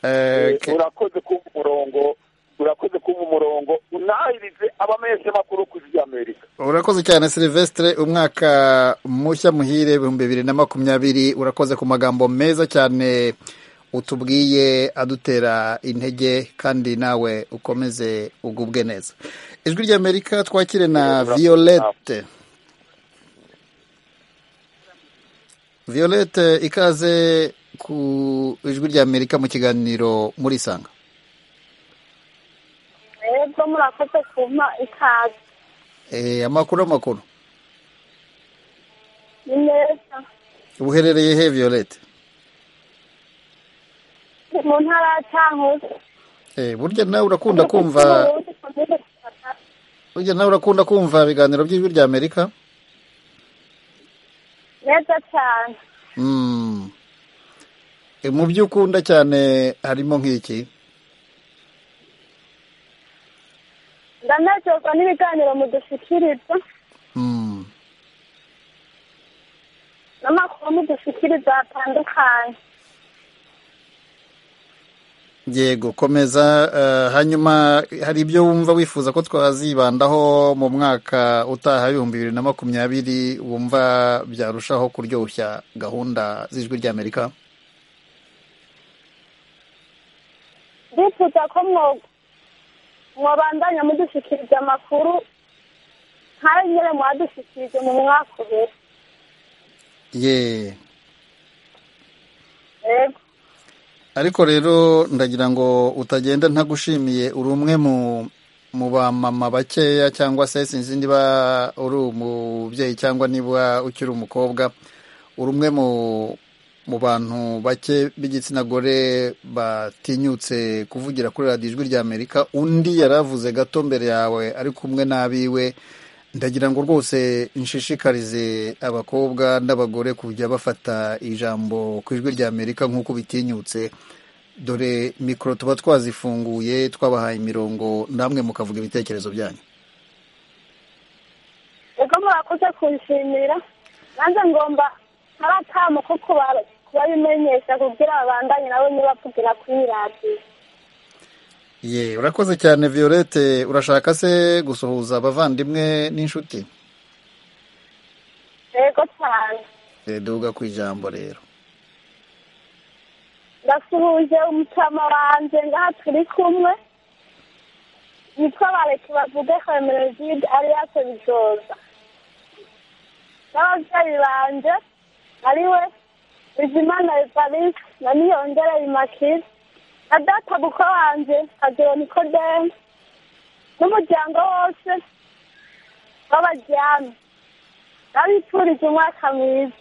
Eh, ke- urakoze kuba umurongo urakoze kuba umurongo unahirize abamenyeshamakuru ku ijwi rya amerika urakoze cyane silivesitire umwaka mushya muhire ibihumbi bibiri na makumyabiri urakoze ku magambo meza cyane utubwiye adutera intege kandi nawe ukomeze ugubwe neza ijwi ry'amerika twakire na violette violette ikaze ku ijwi ry'amerika mu kiganiro murisanga rero murakoze kumpa ikaze Eh, amakuru amakuru ni neza uherereye he violette ni mu ntara ya cyankuzi Eh, burya nawe urakunda kumva burya nawe urakunda kumva ibiganiro by'ijwi ry'amerika neza cyane Mm. Eh, mu byo ukunda cyane harimo nk'iki ndanezezwa n'ibiganiro mudushyikiriza Mm. n'amakuru mudushyikiriza atandukanye yego komeza eh, hanyuma hari ibyo wumva wifuza ko twazibandaho mu mwaka utaha w'ibihumbi bibiri na makumyabiri wumva byarushaho kuryoshya gahunda z'ijwi ry'amerika ndifuza ko mwo- mwabandanya mudushyikiriza amakuru nk'ayo nyine mwadushyikirije mu mwaka ubiri ye yego ariko rero ndagira ngo utagenda ntagushimiye uri umwe mu mu bamama bakeya cyangwa se sinzi niba uri umubyeyi cyangwa niba ukiri umukobwa uri umwe mu mu bantu bake b'igitsina gore batinyutse kuvugira kuri radiyo ijwi ry'amerika undi yaravuze gato mbere yawe ari kumwe n'abiwe ndagira ngo rwose nshishikarize abakobwa n'abagore kujya bafata ijambo ku ijwi ry'amerika nk'uko bitinyutse dore mikoro tuba twazifunguye twabahaye imirongo namwe mukavuga ibitekerezo byanyu ubwo murakoze kunshimira nanjye ngomba hari akamu ko kuba- kubabimenyesha kugira babandanye nabo ntibavugira kuri radiyo ye urakoze cyane violette urashaka se gusuhuza abavandimwe n'inshuti yego cyane duhuga ku ijambo rero ndasuhuje umutama wanjye ngaha turi kumwe nitwa bareke bavuge hemeregide aliyase bijoza n'ababyeyi banjye ari we bizimana evariste na niyongere imakire na data buko wanjye kagero nikodemu n'umuryango wose w'abajyane n'abifurije umwaka mwiza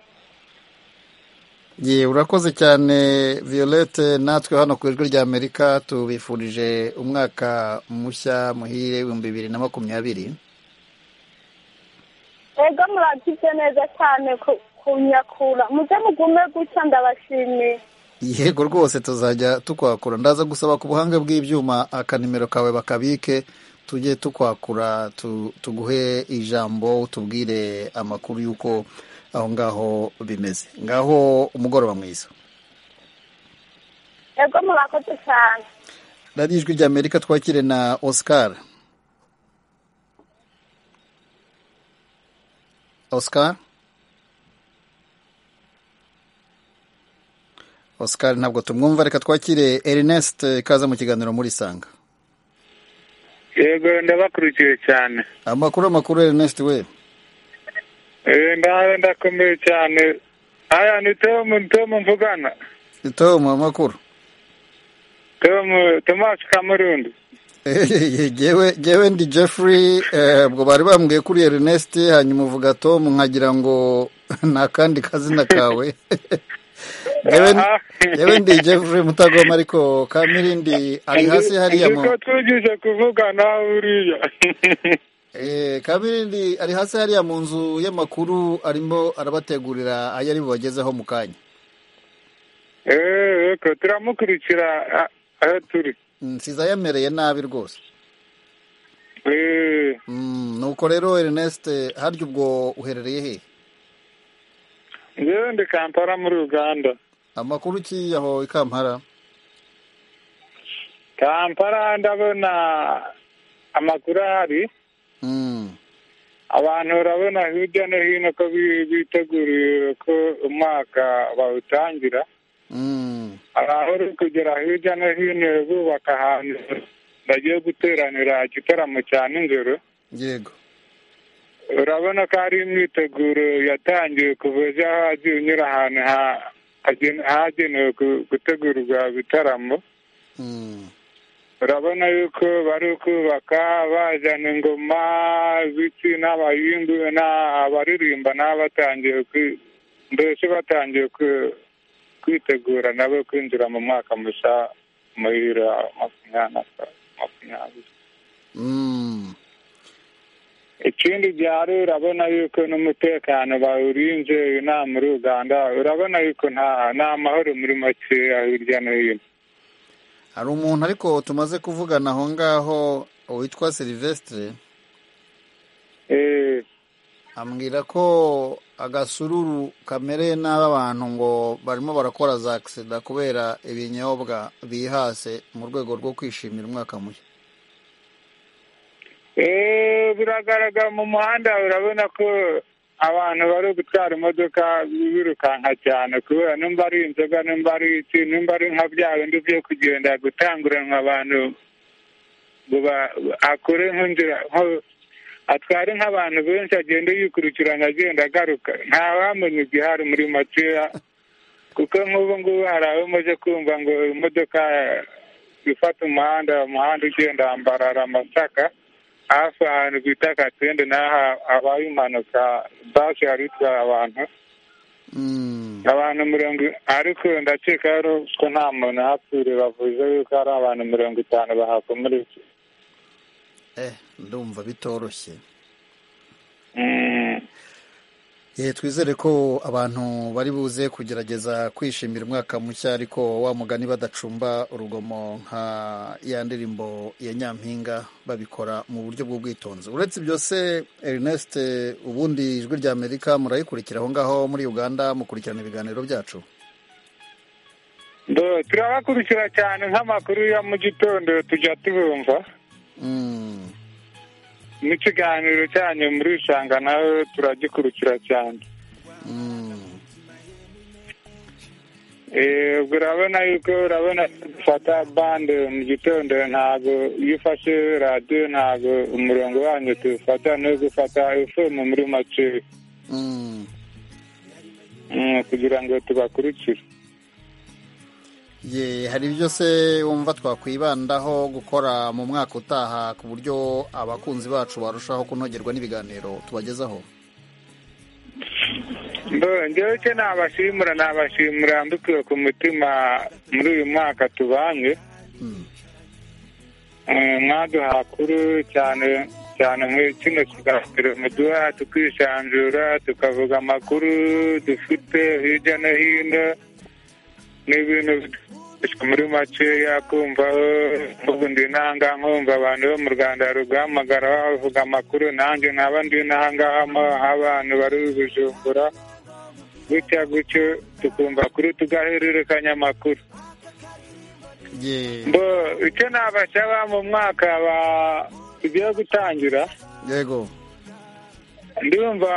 ye urakoze cyane violette natwe hano ku ijwi ry'amerika tubifurije umwaka mushya muhire ibihumbi bibiri na makumyabiri ego muragize neza cyane ku- kunyakura muze mugume gutya ndabashimiye yego rwose tuzajya tukwakura ndaza gusaba ku buhanga bw'ibyuma akanimero kawe bakabike tujye tukwakura tu- tuguhe ijambo utubwire amakuru y'uko aho ngaho bimeze ngaho umugoroba mwiza ego murakoze cyane radiyo ijwi ry'amerika twakire na oscar oscar oscar ntabwo tumwumva reka twakire ernest kaza mu kiganiro muri sanga yego ndabakurikiye cyane amakuru amakuru ernest we Eh, ndahawe ndakomeye cyane aya ni tom tom mvugana tom amakuru tom tomasi kamurundi yewe yewe ndi jeffrey eh, ubwo bari bambwiye kuri ernest hanyuma uvuga tom nkagira ngo ni akandi kazina kawe yewe yewe ndi jeffrey mutagoma ariko kamirindi ari hasi hariya mu niko twigije kuvugana buriya Eh, kamirindi ari hasi hariya mu nzu y'amakuru arimo arabategurira ayo ari bubagezeho mu kanya Eh, yego turamukurikira ah, aho turi nsiza yamereye nabi rwose Eh, Mm, nuko rero ernest harya ubwo uherereye he njyewe ndi kampala muri uganda amakuru ki aho i kampala kampala ndabona amakuru ahari Mm. abantu urabona hirya no hino ko bi- biteguriye ko umwaka bawutangira Mm. hari aho uri kugera hirya no hino bubaka ahantu bagiye guteranira igitaramo cya nijoro yego urabona ko hari imyiteguro yatangiwe kuva ejo aho hagiye unyura ahantu ha- hagen- hagenewe gu- gutegurwa ibitaramo urabona yuko bari kubaka bazana ingoma ibiti n'abayimbi na- abaririmba nabo batangiye kwi- mbese batangiye kwi- kwitegura nabo kwinjira mu mwaka mushya muhira makumyabiri na ka- makumyabiri Mm. ikindi byari urabona yuko n'umutekano bawurinze inaha muri uganda urabona yuko nta nta mahoro muri makeya hirya no hino hari umuntu ariko tumaze kuvugana aho ngaho witwa Sylvestre ambwira ko agasururu kamereye nabi abantu ngo barimo barakora za agisida kubera ibinyobwa bihase mu rwego rwo kwishimira umwaka mushya Eh, biragaragara mu muhanda urabona ko abantu bari gutwara imodoka birukanka cyane kubera nimba ari inzoga nimba ari iki nimba ari nka bya bindi byo kugenda gutanguranwa abantu ngo ba- akore nk'inzira nko- atware nk'abantu benshi agenda yikurikirana agenda agaruka ntawamenya igihari muri makeya kuko nk'ubu ngubu hari abo umaze kumva ngo imodoka ifata umuhanda umuhanda ugenda ambarara amasaka hafi ahantu bita katende n'aha habaye impanuka basi yari itwaye abantu abantu mirongo ariko ndakeka rero ko nta muntu hapfire bavuze yuko hari abantu mirongo itanu bahakomeretse eh ndumva bitoroshye Mm. Eh, twizere ko abantu bari buze kugerageza kwishimira umwaka mushya ariko wa mugani badacumba urugomo nka ya ndirimbo ya nyampinga babikora mu buryo bw'ubwitonzi uretse ibyo se Ernest ubundi ijwi rya Amerika murayikurikira aho ngaho muri Uganda mukurikirana ibiganiro byacu Ndo, turabakurikira cyane nk'amakuru ya mu gitondo tujya tubumva n'ikiganiro cyanyu muri rushanga nawe turagikurikira cyane Eh, ubwo urabona yuko urabona gufata bande mu gitondo ntabwo iyo ufashe radiyo ntabwo umurongo wanyu tuwufata no gufata efemu muri make Mm, kugira ngo tubakurikire Ye, hari ibyo se wumva twakwibandaho gukora mu mwaka utaha ku buryo abakunzi bacu barushaho kunogerwa n'ibiganiro tubagezaho Mbo, njyewe cyo nabashimura nabashimura mbikuye ku mutima muri uyu mwaka tubanye Eh, mwaduha kuru cyane cyane muri kino kiganiro muduha tukisanzura tukavuga amakuru dufite hirya no hino n'ibintu bikoreshwa muri makeya kumvaho mvuga ndi nanga nkumva abantu bo mu rwanda bari guhamagara bavuga amakuru nanjye nkaba ndi nangaha abantu bari bujumbura gutya gutyo tukumva kuri tugahererekanya amakuru Ye, Bo, icyo nabasaba mu mwaka wa tugiye gutangira yego ndumva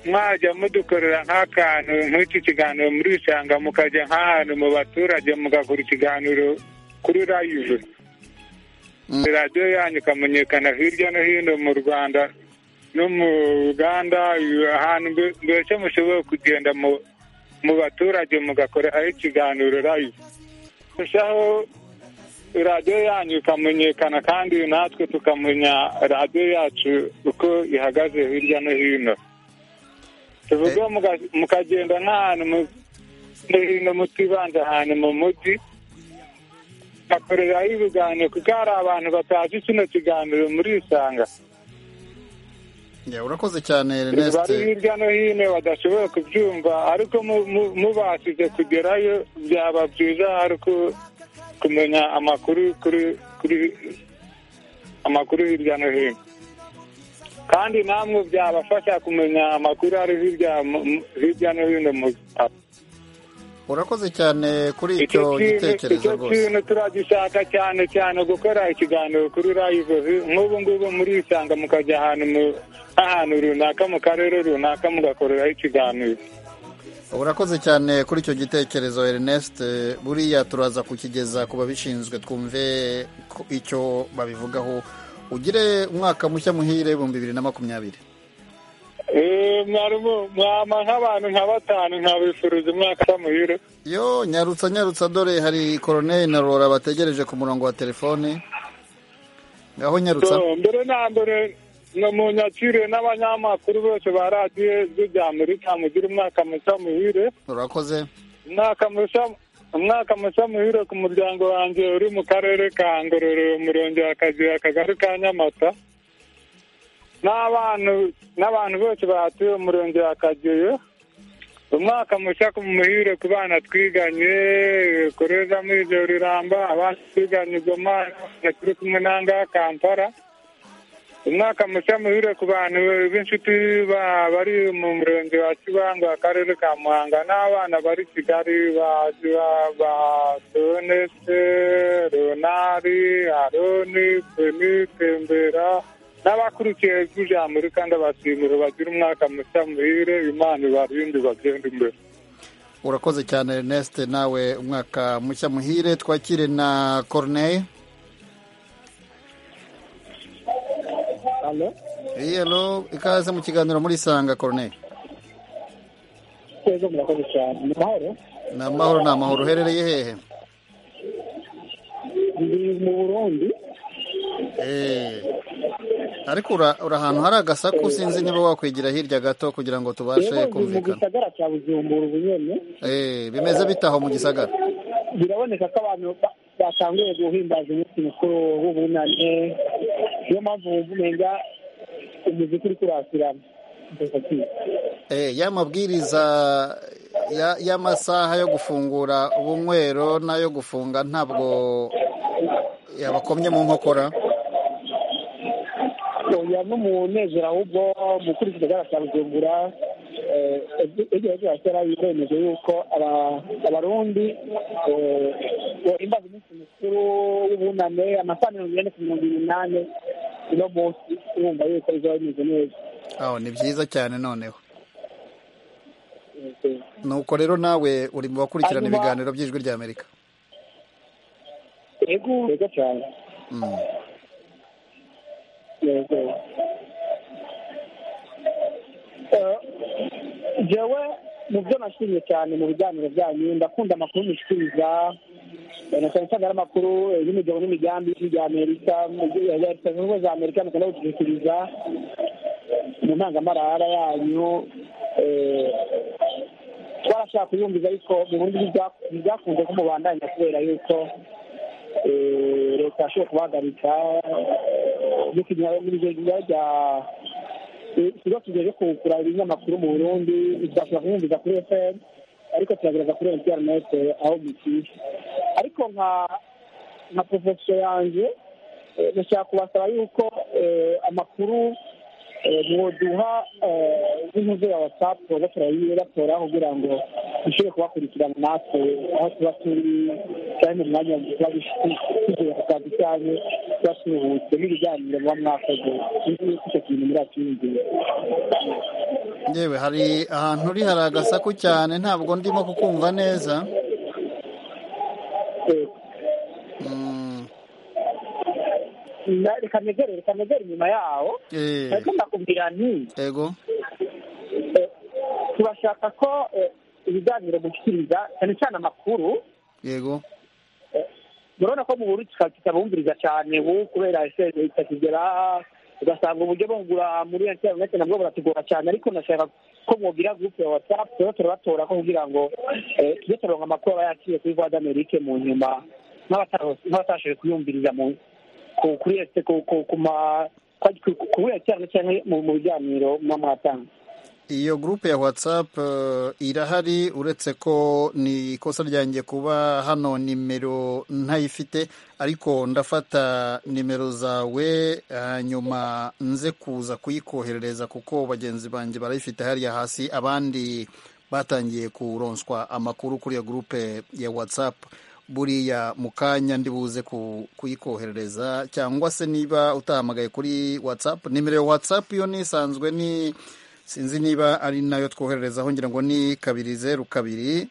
mwajya mudukorera nk'akantu nk'iki kiganiro muri isanga mukajya nk'ahantu mu baturage mugakora ikiganiro kuri rayive radiyo yanyu ikamenyekana hirya no hino mu rwanda no mu uganda ahantu mbe- mbese mushoboye kugenda mu mu baturage mugakora aho ikiganiro rayive kurushaho radiyo yanyu ikamenyekana kandi natwe tukamenya radiyo yacu uko ihagaze hirya no hino tuvuge muga- mukagenda nk'ahantu mu- no hino mutibanze ahantu mu mujyi bakoreraho ibiganiro kuko hari abantu batazi kino kiganiro muri isanga ye, urakoze cyane Ernest bari hirya no hino badashoboye kubyumva ariko mu- mu- mubashije kugerayo byaba byiza ari uko kumenya amakuru kuri kuri amakuru hirya no hino kandi namwe byabafasha kumenya amakuru ari hirya mu- mu- hirya no hino mu urakoze cyane kuri icyo icyo kintu gitekerezo icyo rwose kintu turagishaka cyane cyane gukora ikiganiro kuri rayive nk'ubu ngubu muri isanga mukajya ahantu mu- ahantu runaka mu karere runaka mugakoreraho ikiganiro urakoze cyane kuri icyo gitekerezo Ernest buriya turaza kukigeza ku babishinzwe twumve ko icyo babivugaho ugire umwaka mushya muhire ibihumbi bibiri na makumyabiri mwama nk'abantu nka batanu nkabifuriza umwaka muhire yo nyarutsa nyarutsa dore hari koroneri na rora bategereje ku murongo wa telefone ngaho nyarutsa So, mbere na mbere ni mu nyakire n'abanyamakuru bose ba radiyo z'ibyamerika mugira umwaka mushya muhire urakoze umwaka mushya umwaka mushya muhire ku muryango wanjye uri mu karere ka ngororero umurenge wa kagira akagari ka nyamata n'abantu n'abantu bose bahatuye umurenge wa kageyo umwaka mushya ku muhire ku bana twiganye koreza muri ibyo riramba abana twiganye goma abana turi kumwe n'ahangaha kampala umwaka mushya muhire ku bantu b'inshuti ba- bari mu murenge wa kibango akarere ka muhanga n'abana bari kigali ba donese ronari aroni beni tembera n'abakurikiye ijambo kandi abashimira bagira umwaka mushya muhire imana ibarinde bagenda imbere urakoze cyane Ernest nawe umwaka mushya muhire twakire na koroneri halo ikaze mu kiganiro muri sanga koroneri twebwe murakoze cyane ni mahoro ni amahoro ni amahoro uherereye hehe ndi mu burundi Eh, ariko ura uri ahantu hari agasaku sinzi niba wakwigira hirya gato kugira ngo tubashe rero ndi mu kumvikana gisagara cya bujumbura ubu nyine Eh, bimeze bitaho mu gisagara biraboneka ko abantu ba- batanguye guhimbaza umunsi mukuru w'ubunane niyo mpamvu wumva umenga umuziki uri kurasirana Eh, ya mabwiriza ya- y'amasaha yo gufungura ubunywero n'ayo gufunga ntabwo yabakomye mu nkokora oya no mu nezero ahubwo mukuru w'ikigagara cya bujumbura eh, ejo heza hasera biremeje yuko aba- abarundi eh, bohimbaza umunsi mukuru w'ubunane amasaha mirongo ine ku mirongo inani uno munsi urumva yuko bizaba bimeze neza aho ni byiza cyane noneho nuko rero nawe uri mu bakurikirana Hanyuma- ibiganiro by'ijwi ry'amerika yego yego cyane Mm. yego Eh, jewe mu byo nashimye cyane mu biganiro byanyu ndakunda amakuru mushyikiriza eh, na cyane cyane amakuru y'imigabo n'imigambi ya amerika mu byo- ya- ya Leta Zunze Ubumwe za amerika mukunda gushyikiriza mu ntangamarara yanyu eh, twarashaka kuyumviza ariko mu buryo bw'ibya- byakunze ko mubandanya kubera yuko eh, leta yashoboye kubahagarika n'ibigenga bya ikigo kigejeje kugura ibinyamakuru mu burundi bidashobora kumwumviza kuri fm ariko kiragaragaza kuri interinete aho bikwiye ariko nka nka porofesiyo yanjye eh, ndashaka kubasaba yuko eh, amakuru eh, mwoduha eh, n'inkuru ya watsapu batoraho kugira ngo dushobore kubakurikirana natwe aho tuba turi cyane mu mwanya tuba tugiye kukazi cyane tuba turuhutse n'ibiganiro muba mwakoze nzi yuko icyo kintu muri akiyongera yewe hari ahantu uri hari agasaku cyane ntabwo ndimo kukumva neza Mm, Na- reka negere reka negere inyuma yawo eh, ariko ndakubwira nti yego eh, turashaka ko eh, ibiganiro gushyikiriza cyane cyane amakuru yego murabona ko mu buru kitabumviriza cyane ubu kubera ese leta kigera ugasanga uburyo bungura muri interinete nabwo buratugora cyane ariko nashaka ko mwogira gurupe ya watsapu rero turabatora ko kugira ngo eh, tujye turonka amakuru aba yaciye kuri voix d'amerique mu nyuma nk'abata- nk'abatashoboye kuyumviriza mu- ku- kuri ese ku- ku- ku ma- ku- ku- kuri interinete cyangwa mu- mu biganiro muba mwatanga iyo gurupe ya watsapu irahari uretse ko ni ikosa ryanjye kuba hano nimero ntayifite ariko ndafata nimero zawe hanyuma nze kuza kuyikoherereza kuko bagenzi banjye barayifite hariya hasi abandi batangiye kuronswa amakuru kuri iyo gurupe ya watsapu buriya mu kanya ndibuze ku- kuyikoherereza cyangwa se niba utahamagaye kuri watsapu nimero ya watsapu yo nisanzwe ni sinzi niba ari nayo twohererezaho ngira ngo ni kabiri zeru kabiri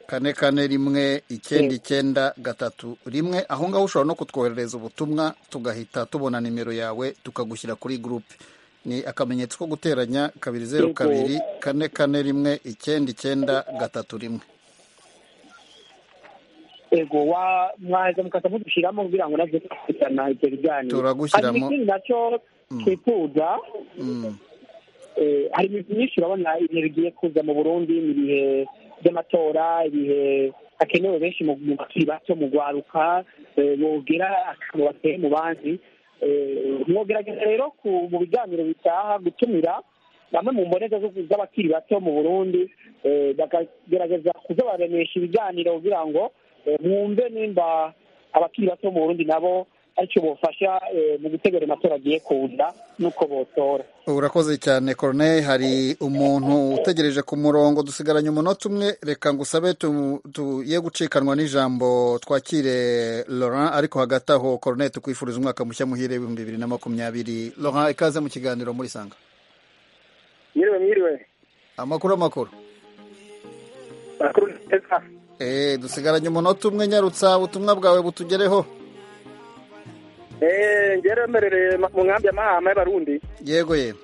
kane kane rimwe icyenda icyenda gatatu rimwe aho ngaho ushobora no kutwoherereza ubutumwa tugahita tubona nimero yawe tukagushyira kuri gurupe ni akamenyetso ko guteranya kabiri zeru kabiri kane kane rimwe icyenda icyenda gatatu rimwe ego wa mwaheza mukasa mudushyiramo kugira ngo nabyo tukurikirana ibyo biganiro Turagushyiramo. hari ikindi nacyo twifuza Eh, hari iminsi myinshi urabona ibihe bigiye kuza mu burundi mu bihe by'amatora ibihe hakenewe benshi mu mu bakiri bato mu gwaruka eh, bogera akantu bateye mu bandi Eh, mwogerageza rero ku- mu biganiro bitaha gutumira bamwe mu mboneza z'u- z'abakiri bato mu burundi eh, bakagerageza kuzabaremesha ibiganiro kugira ngo eh, mwumve nimba abakiri bato bo mu burundi nabo aricyo bofasha eh, mu gutegura amatora agiye kuza n'uko botora urakoze cyane corneille hari umuntu utegereje ku murongo dusigaranye umunota umwe reka ngo usabe tu- tu- ye gucikanwa n'ijambo twakire laurent ariko hagati aho corneille tukwifuriza umwaka mushya muhire w'ibihumbi bibiri na makumyabiri laurent ikaze mu kiganiro muri sanga Mwiriwe mwiriwe. amakuru amakuru Makuru neza. eh dusigaranye umunota umwe nyarutsa ubutumwa bwawe butugereho Eh ngeremerere mu nkambi y'amahama y'abarundi. yego yego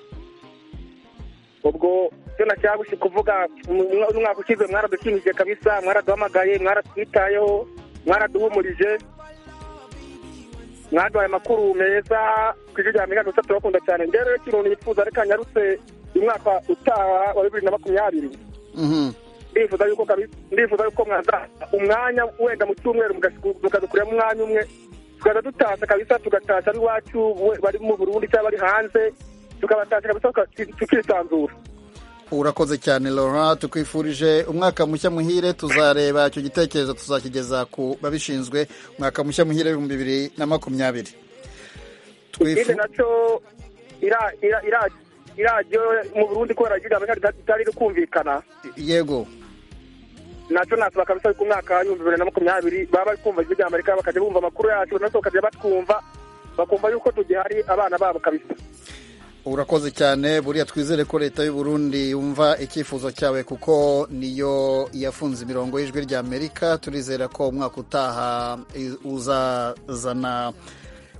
ubwo cyo nashaka gushi kuvuga mu- mu- umwaka ushize mwaradushimije kabisa mwaraduhamagaye mwaratwitayeho mwaraduhumurije mwaduhaye amakuru meza ku ijwi rya miriyoni gusa turabakunda cyane njyewe rero ikintu nifuza ariko nyarutse umwaka utaha wa bibiri na makumyabiri Mhm. ndifuza yuko kabi- ndifuza yuko mwaza umwanya wenda mu cyumweru mugas- mukadukuramo umwanya umwe tukaza dutashya kabisa tugatasha ab'iwacu we- bari mu burundi cyangwa bari hanze tukabatasha kabisa tuka- tukisanzura urakoze cyane laurent tukwifurije umwaka mushya muhire tuzareba icyo gitekerezo tuzakigeza ku babishinzwe umwaka mushya muhire w'ibihumbi bibiri na makumyabiri ikindi nacyo ira- ira- ira- iradiyo mu burundi kubera ryo ryamenya ritari riri kumvikana yego nacyo nasaba kabisa yuko umwaka w'ibihumbi bibiri na makumyabiri baba bari kumva ijwi rya amerika bakajya bumva amakuru yacu natwe bakajya batwumva bakumva yuko tugihari abana babo kabisa urakoze cyane buriya twizere ko leta y'u Burundi yumva icyifuzo cyawe kuko niyo yafunze imirongo y'ijwi rya amerika turizera ko umwaka utaha i- uzazana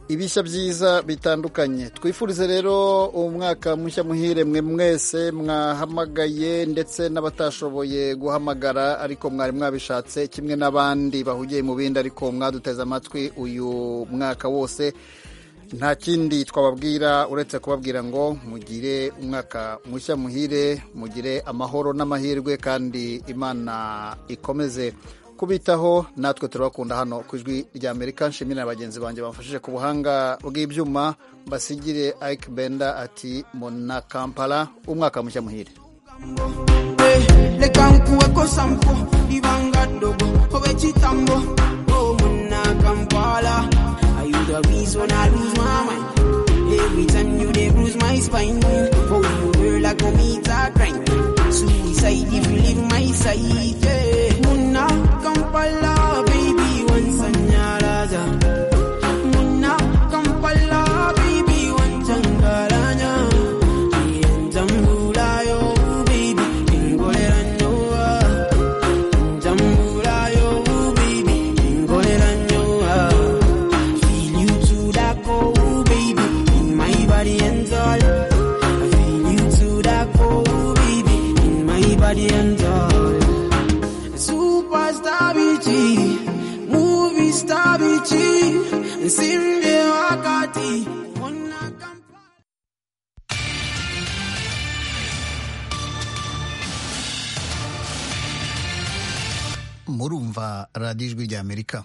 ibishya byiza bitandukanye twifurize rero umwaka mushya muhire mwe mwese mwahamagaye ndetse n'abatashoboye guhamagara ariko mwari mwabishatse kimwe n'abandi bahugiye mu bindi ariko mwaduteze amatwi uyu mwaka wose nta kindi twababwira uretse kubabwira ngo mugire umwaka mushya muhire mugire amahoro n'amahirwe kandi imana ikomeze kubitaho natwe turabakunda hano ku ijwi rya amerika nshimire na bagenzi banjye bamfashije ku buhanga bw'ibyuma basigire ike benda ati mona kampala umwaka mushya muhire leka nkuweko sampo ibanga dogo obe kitambo oh muna kampala i you the reason i lose my mind every time you dey bruise my spine oh you girl like a meat a grind suicide if you leave my side yeah. muna kampala baby once anyaraza muna kampala baby once angaranya Njambulayo, baby, ingolera nyowa. Njambulayo, baby, ingolera nyowa. Feel you to the core, baby, in my body and all. I feel you to the core, baby, in my body and all. Superstar BG, movie star BG, Simbe Wakati. murumva radiyo ijwi rya amerika